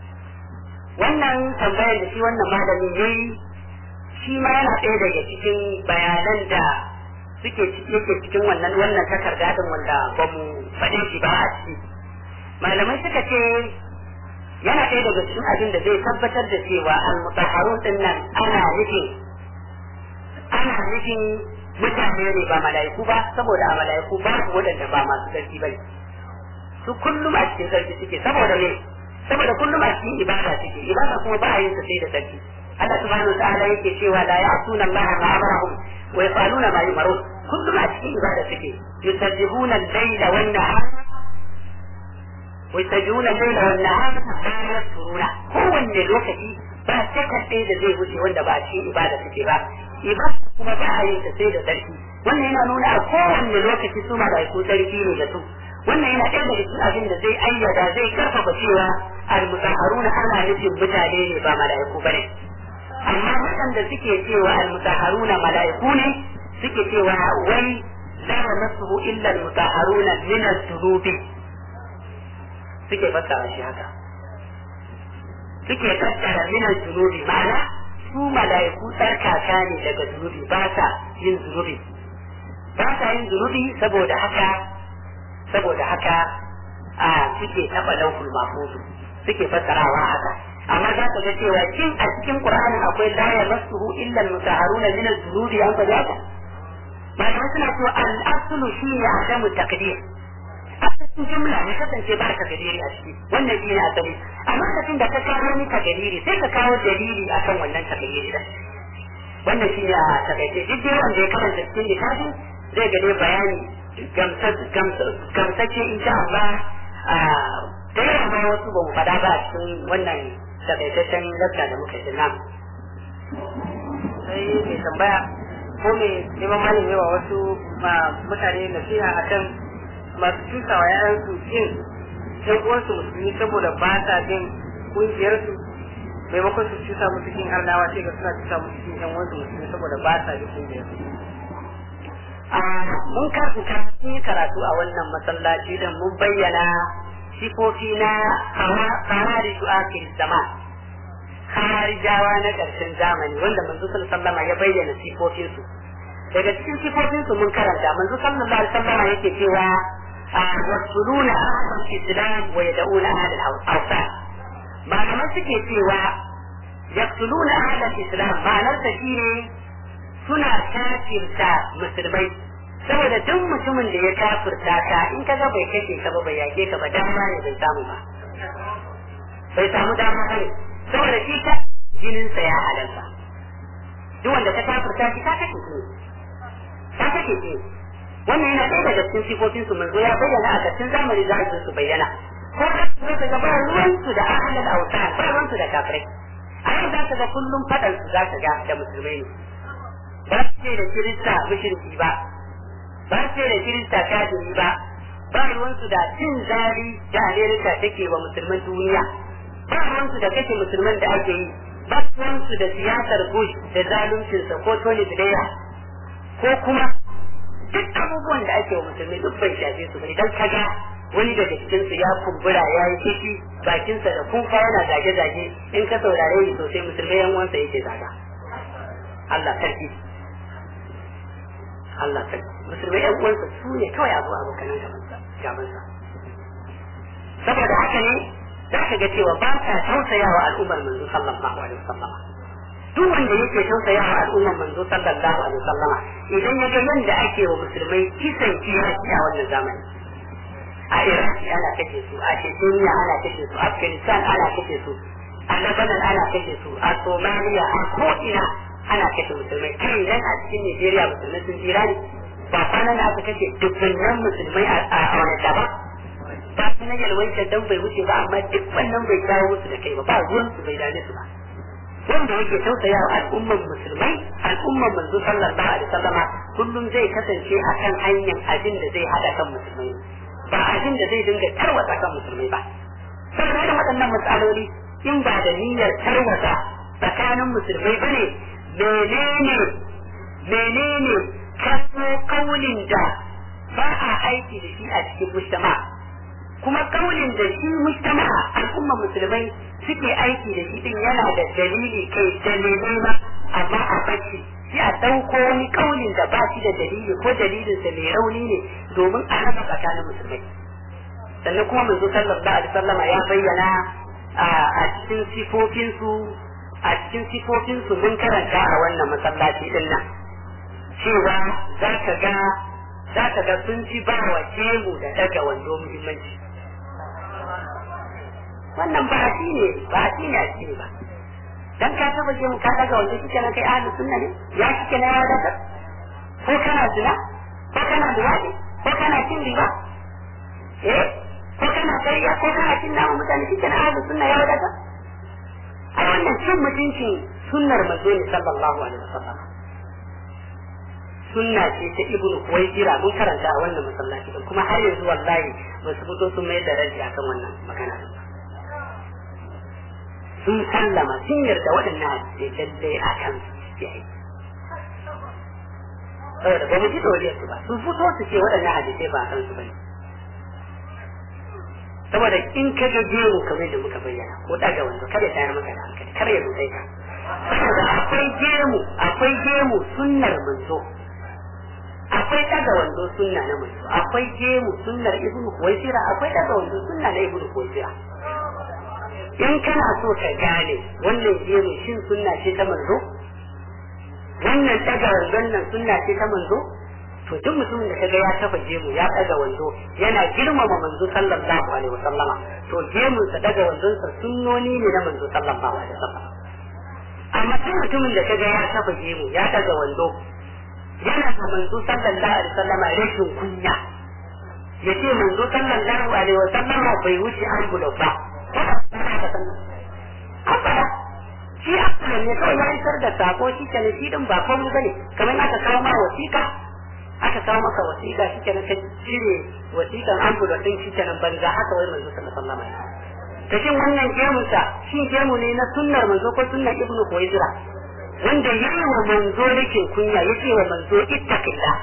wannan tambayar da shi wannan malami yayi shi ma yana ɗaya daga cikin bayanan da suke yake cikin wannan wannan takarda din wanda ba mu faɗe shi ba a ciki malamai suka ce yana ɗaya daga cikin abin da zai tabbatar da cewa al-mutahharun din nan ana nufin ana nufin mutane ne ba mala'iku ba saboda a mala'iku ba su waɗanda ba masu sarki ba su kullum a cikin sarki suke saboda ne saboda kullum a cikin ibada suke ibada kuma ba a yin sa sai da sarki Allah subhanahu wa ta'ala yake cewa la ya'tuna Allah ma amarahum wa yafaluna ma yumarun kullum a cikin ibada suke yusabbihuna al-layla wan nahar wa yusajjuna al-layla wan nahar la yasruna kowanne lokaci ba sakan ɗaya da zai wuce wanda ba a cikin ibada suke ba ibada kuma ba a yin ta sai da sarki wannan yana nuna a kowanne lokaci su malaiku sarki ne da su wannan yana ɗaya daga cikin abin da zai ayyada zai karfafa cewa al-mutahharuna ana nufin mutane ne ba malaiku bane amma waɗanda suke cewa al-mutahharuna malaiku ne suke cewa wai la yamassuhu illa al-mutahharuna min al-dhunubi suke fassara shi haka suke fassara min al-dhunubi ma'ana su mala'iku tsarkaka ne daga zunubi ba sa yin zunubi ba sa yin zunubi saboda haka saboda haka a suke taɓa laukul mafuzu suke fassarawa haka amma za ka ga cewa kin a cikin qur'ani akwai la yamassuhu illa al-mutahharuna min az-zunubi an ka haka malamai suna cewa al-aslu shine adamu taqdir asalin jumla ne kasance ba ka dalili a ciki wannan shi ne asali amma kafin da ka kawo ni ka dalili sai ka kawo dalili akan wannan ka dalili da wannan shi ne a takaice duk dai wanda ya karanta cikin littafin zai gane bayani gamsacce insha Allah da yawa ma wasu ba mu faɗa ba a cikin wannan takaitaccen lakka da muka yi nan. sai mai tambaya ko mai neman malami wa wasu mutane nasiha akan masu cusa wa yayansu yin ɗan uwansu musulmi saboda ba sa bin ƙungiyarsu maimakon su cusa musu kin arnawa sai ga suna cusa musu kin ɗan uwansu musulmi saboda ba sa bin ƙungiyarsu. mun karanta mun yi karatu a wannan masallaci da mun bayyana sifofi na kawari su akhir zaman kharijawa na ƙarshen zamani wanda manzo sallallahu alaihi ya bayyana sifofinsu daga cikin sifofinsu mun karanta manzo sallallahu alaihi wasallam yake cewa يقتلون أهل الإسلام ويدعون أهل الأوثان malamai suke cewa yaktuluna ahlal islam ma'anar ta shine suna kafirta musulmai saboda duk mutumin da ya kafirta ka in ka ga bai kashe ka ba bai yake ka ba dama ne bai samu ba bai samu dama ne saboda shi ka jinin sa ya halalta duk wanda ka kafirta shi ka kashe shi ka kashe shi wannan yana ɗaya daga cikin sifofin su manzo ya bayyana a cikin zamani za su bayyana ko da su ka ga ba ruwan su da ahlul awtan ba ruwan su da kafirai a yau za ka ga kullum fadan su za ka ga da musulmai ne ba su ce da kirista mushriki ba ba su ce da kirista kafiri ba ba ruwan su da cin zari da amerika take wa musulman duniya ba ruwan su da kashe musulman da ake yi ba ruwan su da siyasar bush da zaluncinsa ko tony blair ko kuma duk abubuwan da ake wa musulmi duk bai shafe su idan ka ga wani daga cikin su ya kumbura ya yi kishi bakinsa da kuka yana zage-zage in ka saurare ni sosai musulmai yan uwansa yake zaga Allah karfi Allah karfi musulmai yan uwansa su ne kawai abu abu kanan gabansa saboda haka ne za ka ga cewa ba ta tausayawa al'ummar manzo sallallahu alaihi wasallam duk wanda yake tausaya wa al'ummar manzo sallallahu alaihi wasallama idan ya ga yanda ake wa musulmai kisan kiyaki a wannan zamani a Iraq ana kashe su a Chechnya ana kashe su Afghanistan ana kashe su a Lebanon ana kashe su a Somalia a ko'ina ana kashe musulmai kai idan a cikin Nigeria musulmai sun tsira ne ba kwanan da aka kashe dubbannan musulmai a wani ba ba su na yalwancin dan bai wuce ba amma duk wannan bai kawo musu da kai ba ba ruwan su bai dame su ba wanda yake tausaya wa al'umman musulmai al'umman manzo sallallahu alaihi wasallama kullum zai kasance akan hanyar abin da zai hada kan musulmai ba abin da zai dinga tarwata kan musulmai ba saboda da waɗannan matsaloli in ba da niyyar tarwata tsakanin musulmai bane menene menene kaso kaulin da ba a aiki da shi a cikin mujtama kuma kaulin da shi mujtama al'umma musulmai suke aiki da shi din yana da dalili kai dalilai ma amma a bacci sai a ɗauko wani kaulin da ba shi da dalili ko dalilin sa mai rauni ne domin a raba tsakanin musulmai sannan kuma manzo sallallahu alaihi wasallam ya bayyana a cikin sifofinsu a cikin sifofinsu mun karanta a wannan masallaci din nan cewa za ka ga za ka ga sun ci ba wa jemu da daga wando muhimmanci wannan ba shi ne ba shi ne a cikin ba dan ka taba jemu ka daga wando shi kenan kai ahli sunna ne ya shi kenan ya daga ko kana zina ko kana duwadi ko kana cin riba eh ko kana kariya ko kana cin namu mutane shi kenan ahli sunna ya daga a wannan cin mutuncin sunnar manzo ne sallallahu alaihi wasallam sunna ce ta ibnu kuwaitira mun karanta a wannan masallaci din kuma har yanzu wallahi ba su fito sun mai da raji akan wannan magana din sun sallama sun yarda waɗannan hadisai lallai a kan su yi saboda ba mu ji doriyar su ba sun fito su ce waɗannan hadisai ba a kan su bane saboda in ka ga gemu kamar da muka bayyana ko daga wanda kada ya tayar maka da hankali kar ya rutsai ka saboda akwai gemu akwai gemu sunnar manzo akwai daga wando sunna na manzo akwai gemu sunnar ibnu kuwaisira akwai daga wando sunna na ibnu kuwaisira in kana so ka gane wannan gemu shin sunna ce ta manzo wannan daga wandon nan sunna ce ta manzo to duk mutumin da kaga ya kafa gemu ya daga wando yana girmama manzo sallallahu alaihi wasallama to gemun sa daga wandon sa sunnoni ne na manzo sallallahu alaihi wasallama amma duk mutumin da kaga ya kafa gemu ya daga wando yana da manzo sallallahu alaihi wasallama rashin kunya yace manzo sallallahu alaihi wasallama bai wuce an bulo ba abada shi asalin ne kawai ya isar da sako shi ke shi din ba komai bane kamar aka kawo ma wasiƙa aka kawo maka wasiƙa shi kenan ka cire wasiƙan an bulo din shi kenan banza haka wai manzo sallallahu alaihi wasallama ta shin wannan gemunsa shi gemu ne na sunnar manzo ko sunnar ibnu kuwaizira wanda ya yi wa manzo rikin kunya ya ce wa manzo ittaqilla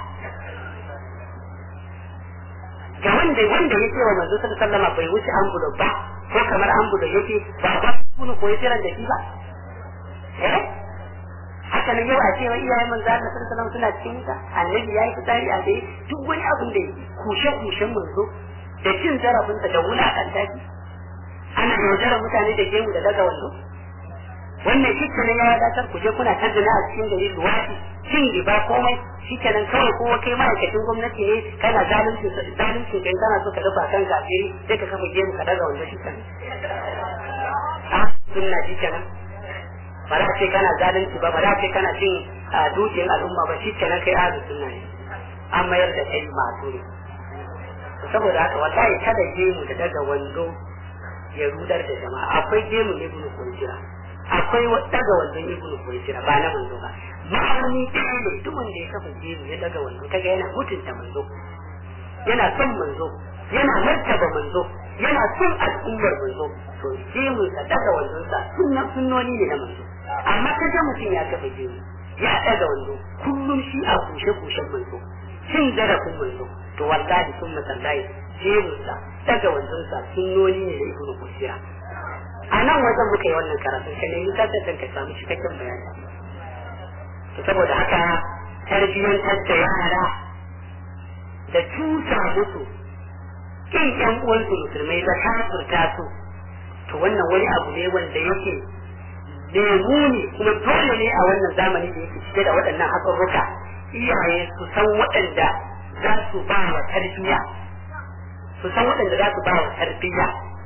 ga wanda wanda ya ce wa manzo sallallahu alaihi wasallam bai wuce ambulo ba ko kamar ambulo yake ba ba kuma ko yace ran da shi ba eh haka ne yau a cewa iyayen manzo Allah sallallahu alaihi wasallam suna cikin wuta annabi yayi fitari a dai duk wani abin da kushe kushen manzo da cin zarafinsa da wulakanta shi ana yaudara mutane da gemu da daga wando wannan shi kenan ya wadatar ku je kuna tattuna a cikin gari luwaɗi cin riba komai shi kenan kawai kowa kai ma'aikacin gwamnati ne kana zalunci zalunci kai kana so ka dafa kan gafiri sai ka kafa gemu ka daga wando shi kenan a sunna shi kenan ba za ce kana zalunci ba ba za ce kana cin dukiyar al'umma ba shi kenan kai ahlus sunna ne an mayar da kai masu ne saboda haka wallahi kada gemu da daga wando ya rudar da jama'a akwai gemu ne ibnu kunjira akwai daga wandon ibnu kunjira ba na manzo ba ma'auni ɗaya ne duk wanda ya kafa gemu ya daga wando kaga yana mutunta manzo yana son manzo yana martaba manzo yana son al'ummar manzo to gemu sa daga wandon sa sunnan sunnoni ne na manzo amma kaga mutum ya kafa gemu ya daga wando kullum shi a kushe kushen manzo cin zarafin manzo to wallahi sun masallahi jemunsa daga wanzansa sunnoni ne da ibnu kusira a nan wajen muka yi wannan karatun ka nemi kasar ka samu cikakken bayani to saboda haka tarbiyyantar da yara da tusa musu kin yan uwansu musulmai da kafurta su to wannan wani abu ne wanda yake lemuni kuma dole ne a wannan zamani da yake cike da waɗannan hatsarruka iyaye su san waɗanda za su ba wa tarbiyya su san waɗanda za su ba wa tarbiyya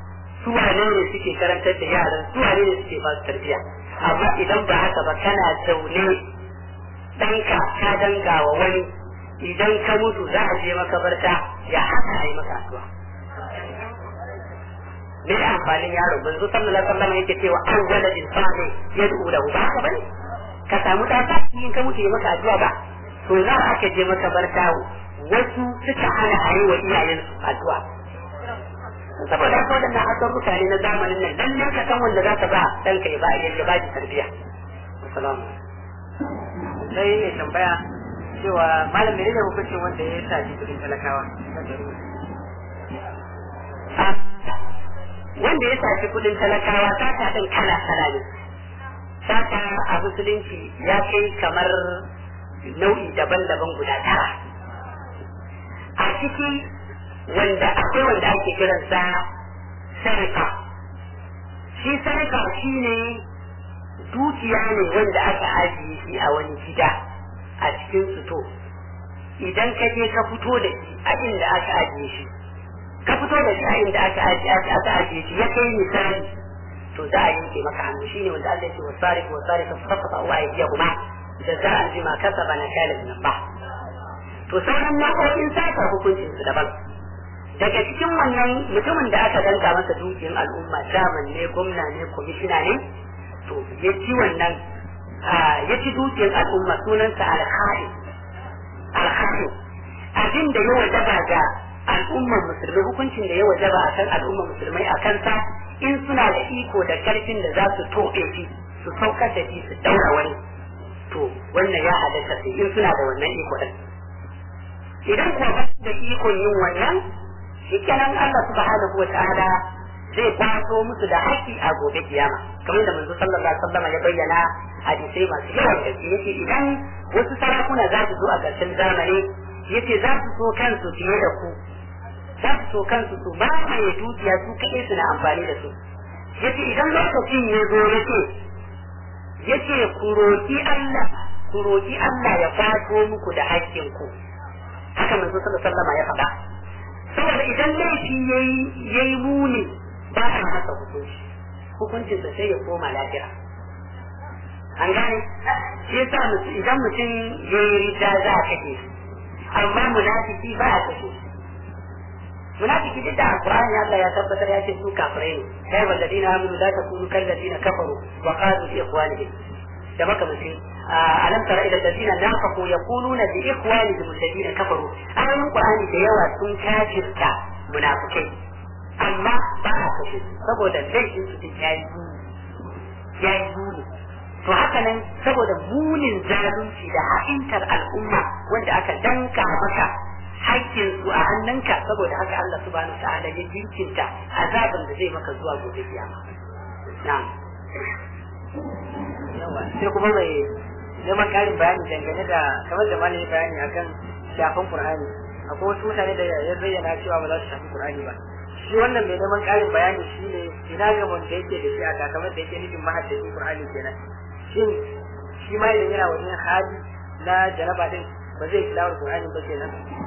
su wane ne suke karantar da yaran su wane ne suke ba su tarbiyya amma idan ba haka ba kana zaune ɗanka ka danga wa wani idan ka mutu za a je makabarta ya haka a yi maka addu'a me amfanin yaro manzo sallallahu alaihi wasallam yake cewa an wala insani yad'u lahu ba haka bane ka samu da ta in ka mutu ya maka addu'a ba to za aka je makabarta wasu suka hana a yi wa iyayensu addu'a saboda haka waɗannan asarruka ne na zamanin nan dan nan ka san wanda za ka ba ɗanka ya ba ya ba shi tarbiyya assalamu sai ya tambaya cewa malam menene hukuncin wanda ya sa shi kudin talakawa wanda ya saci kudin talakawa sata ɗin kala kala ne sata a musulunci ya kai kamar nau'i daban-daban guda tara a ciki wanda akwai wanda ake kiransa sarika shi sarika shi ne dukiya ne wanda aka ajiye shi a wani gida a cikin suto idan ka je ka fito da shi a inda aka ajiye shi ka fito da shi a inda aka ajiye shi ya kai misali to za a yanke maka hannu shine wanda Allah ya ce wasariq wasariq faqata Allah ya kuma da za a jima kasaba na kalin nan ba to sauran nau'o'in sata hukuncin su daban daga cikin wannan mutumin da aka danka masa dukiyar al'umma chairman ne gwamna ne kwamishina ne to ya ci wannan ya ci dukiyar al'umma sunansa alkhari alkhari abin da ya wajaba ga al'ummar musulmai hukuncin da ya wajaba a kan al'ummar musulmai a kansa in suna da iko da karfin da za su toɓe shi su saukar da shi su daura wani to wannan ya halatta sai in suna da wannan iko din idan kuwa ba da ikon yin wannan shikenan Allah subhanahu wa ta'ala zai kwaso musu da haƙƙi a gobe kiyama kamar da manzo sallallahu alaihi wasallam ya bayyana hadisai masu yawan gaske yace idan wasu sarakuna za su zo a ƙarshen zamani yace za su so kansu fiye da ku za su so kansu su ba mai dukiya su kaɗai suna amfani da su yace idan lokacin ya zo yace yace ku roki Allah ku roki Allah ya kwato muku da haƙƙin ku haka manzo sallallahu alaihi wasallam ya faɗa saboda idan laifi yayi yayi muni ba a masa hukunci hukuncin sa sai ya koma lafiya an gane shi yasa idan mutum yayi rida za a kashe shi amma munafiki ba a kashe shi munafiki duk da alqur'ani Allah ya tabbatar ya ce su kafirai ne kai walladina amanu la takunu kal ladina kafaru wa qalu li ikhwanihim da maka mutum alam tara ila alladina nafaqu yaquluna li ikhwanihim alladina kafaru ayoyin qur'ani da yawa sun kafirta munafikai amma ba a kashe su saboda laifin su ya yi ya yi muni to haka nan saboda munin zalunci da ha'intar al'umma wanda aka danka maka haƙƙin su a hannunka saboda haka Allah subhanahu ta'ala ya jinkinta azabin da zai maka zuwa gobe kiyama na'am yawa sai kuma mai neman ƙarin bayani dangane da kamar da malamin bayani akan shafin Qur'ani akwai wasu mutane da ya bayyana cewa ba za su shafi Qur'ani ba shi wannan mai neman ƙarin bayani shine ina ga wanda yake da shi a kamar da yake nufin mahaddacin Qur'ani kenan shin shi ma idan yana wani hali na jaraba din ba zai tilawar Qur'ani ba kenan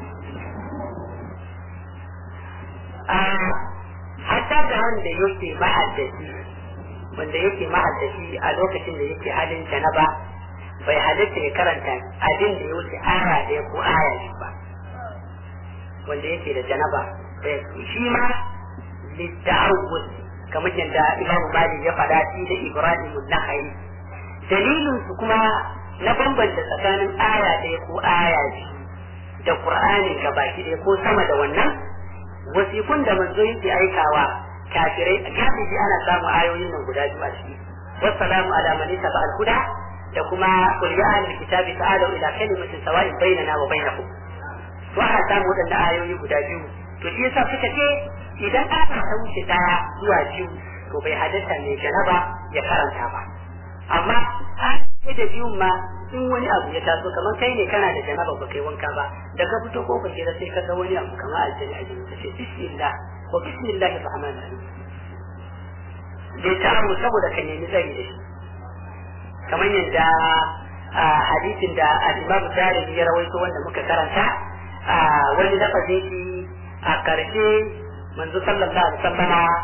hatta da wanda yake ma'addaci wanda yake ma'addaci a lokacin da yake halin janaba bai halitta ya karanta abin da ya wuce aya ɗaya ko aya biyu ba wanda yake da janaba shi ma litta'awwud kamar yadda Imam Malik ya faɗa shi da Ibrahim an-Nakhai dalilin su kuma na bambanta tsakanin aya ɗaya ko aya biyu da Qur'ani gabaki ɗaya ko sama da wannan wasikun da manzo yake aikawa kafirai galibi ana samun ayoyin nan guda biyu a ciki wassalamu ala man ittaba al-huda da kuma qul ya ahlul kitabi ta'alu ila kalimatin sawa'in bainana wa bainakum to ana samun waɗannan ayoyi guda biyu to shi yasa suka ce idan aka ta wuce daya zuwa biyu to bai halatta mai janaba ya karanta ba amma a da biyun ma in wani abu ya taso kamar kai ne kana da janaba ba kai wanka ba da ka fito kofar gida sai ka ga wani abu kamar aljani a jini ka ce bismillah wa bismillah rahman rahim da ta amu saboda ka nemi tsari da shi kamar yadda hadisin da al-imam Darimi ya rawaito wanda muka karanta wani lafazin shi a karshe manzo sallallahu alaihi wasallama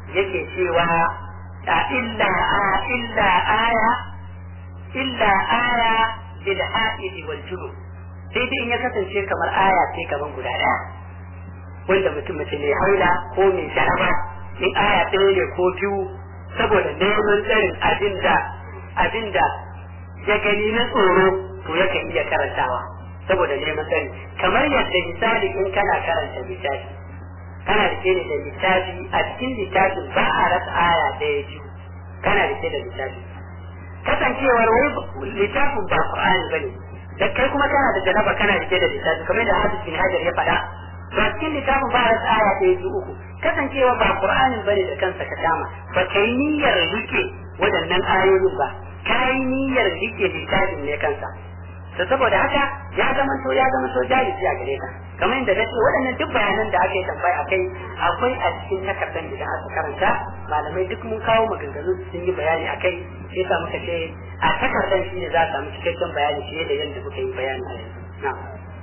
yake cewa illa illa aya illa aya bil haidi wal junub sai dai in ya kasance kamar aya ce kaman guda daya wanda mutum mace mai haila ko mai jaraba in aya ɗaya ne ko biyu saboda neman tsarin abinda abinda ya gani na tsoro to yakan iya karantawa saboda neman tsari kamar yadda misali in kana karanta littafi kana rike ne da littafi a cikin littafin ba a rasa aya ɗaya biyu kana rike da littafi kasancewar wai littafin ba Qur'ani bane da kai kuma kana da janaba kana rike da littafi kamar da Hafiz bin Hajar ya faɗa ba cikin littafin ba rasa aya ɗaya biyu uku kasancewa ba Qur'anin bane da kansa ka dama ba kai niyyar rike waɗannan ayoyin ba kai niyyar rike littafin ne kansa to saboda haka ya zama to ya zama to jahilci a gare ka kamar yadda nace waɗannan duk bayanan da aka yi tambaya akai akwai a cikin takardar idan aka karanta malamai duk mun kawo maganganu sun yi bayani akai sai sa muka ce a takardar shi ne za a samu cikakken bayani fiye da yadda muka yi bayani a yanzu na'am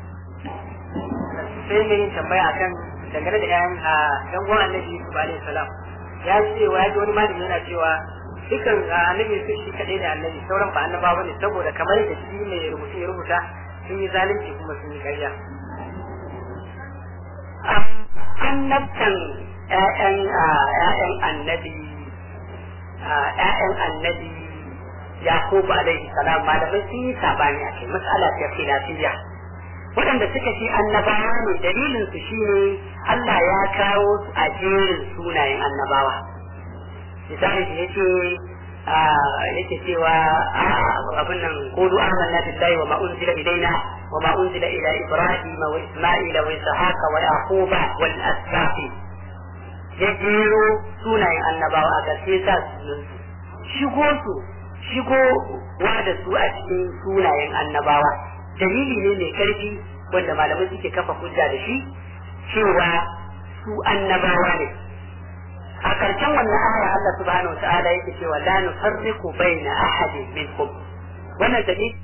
sai mai yin tambaya akan dangane da ƴaƴan a ɗan uwan annabi Yusuf alaihi salam ya ce wa ya ji wani malami yana cewa dukan annabi su shi kadai da annabi sauran ba annabawa ne saboda kamar da shi mai rubutu ya rubuta sun yi zalunci kuma sun yi ƙarya annabtan ƴaƴan ƴaƴan annabi ƴaƴan annabi Yakubu alaihi salam malamai sun yi sabani a kai mas'ala ta khilafiyya waɗanda suka ce annabawa ne dalilin su shine Allah ya kawo su a jerin sunayen annabawa misali da yake yake cewa abin nan qulu amanna billahi wa ma unzila ilaina wa ma unzila ila ibrahim wa isma'ila wa ishaqa wa yaquba wal asbaqi ya jero sunayen annabawa a gaske sa shigo su shigo wa da su a cikin sunayen annabawa dalili ne mai karfi wanda malamai suke kafa hujja da shi cewa su annabawa ne a karshen wannan aya Allah subhanahu wa ta'ala yake cewa la nufarriqu baina ahadin minkum wannan dalili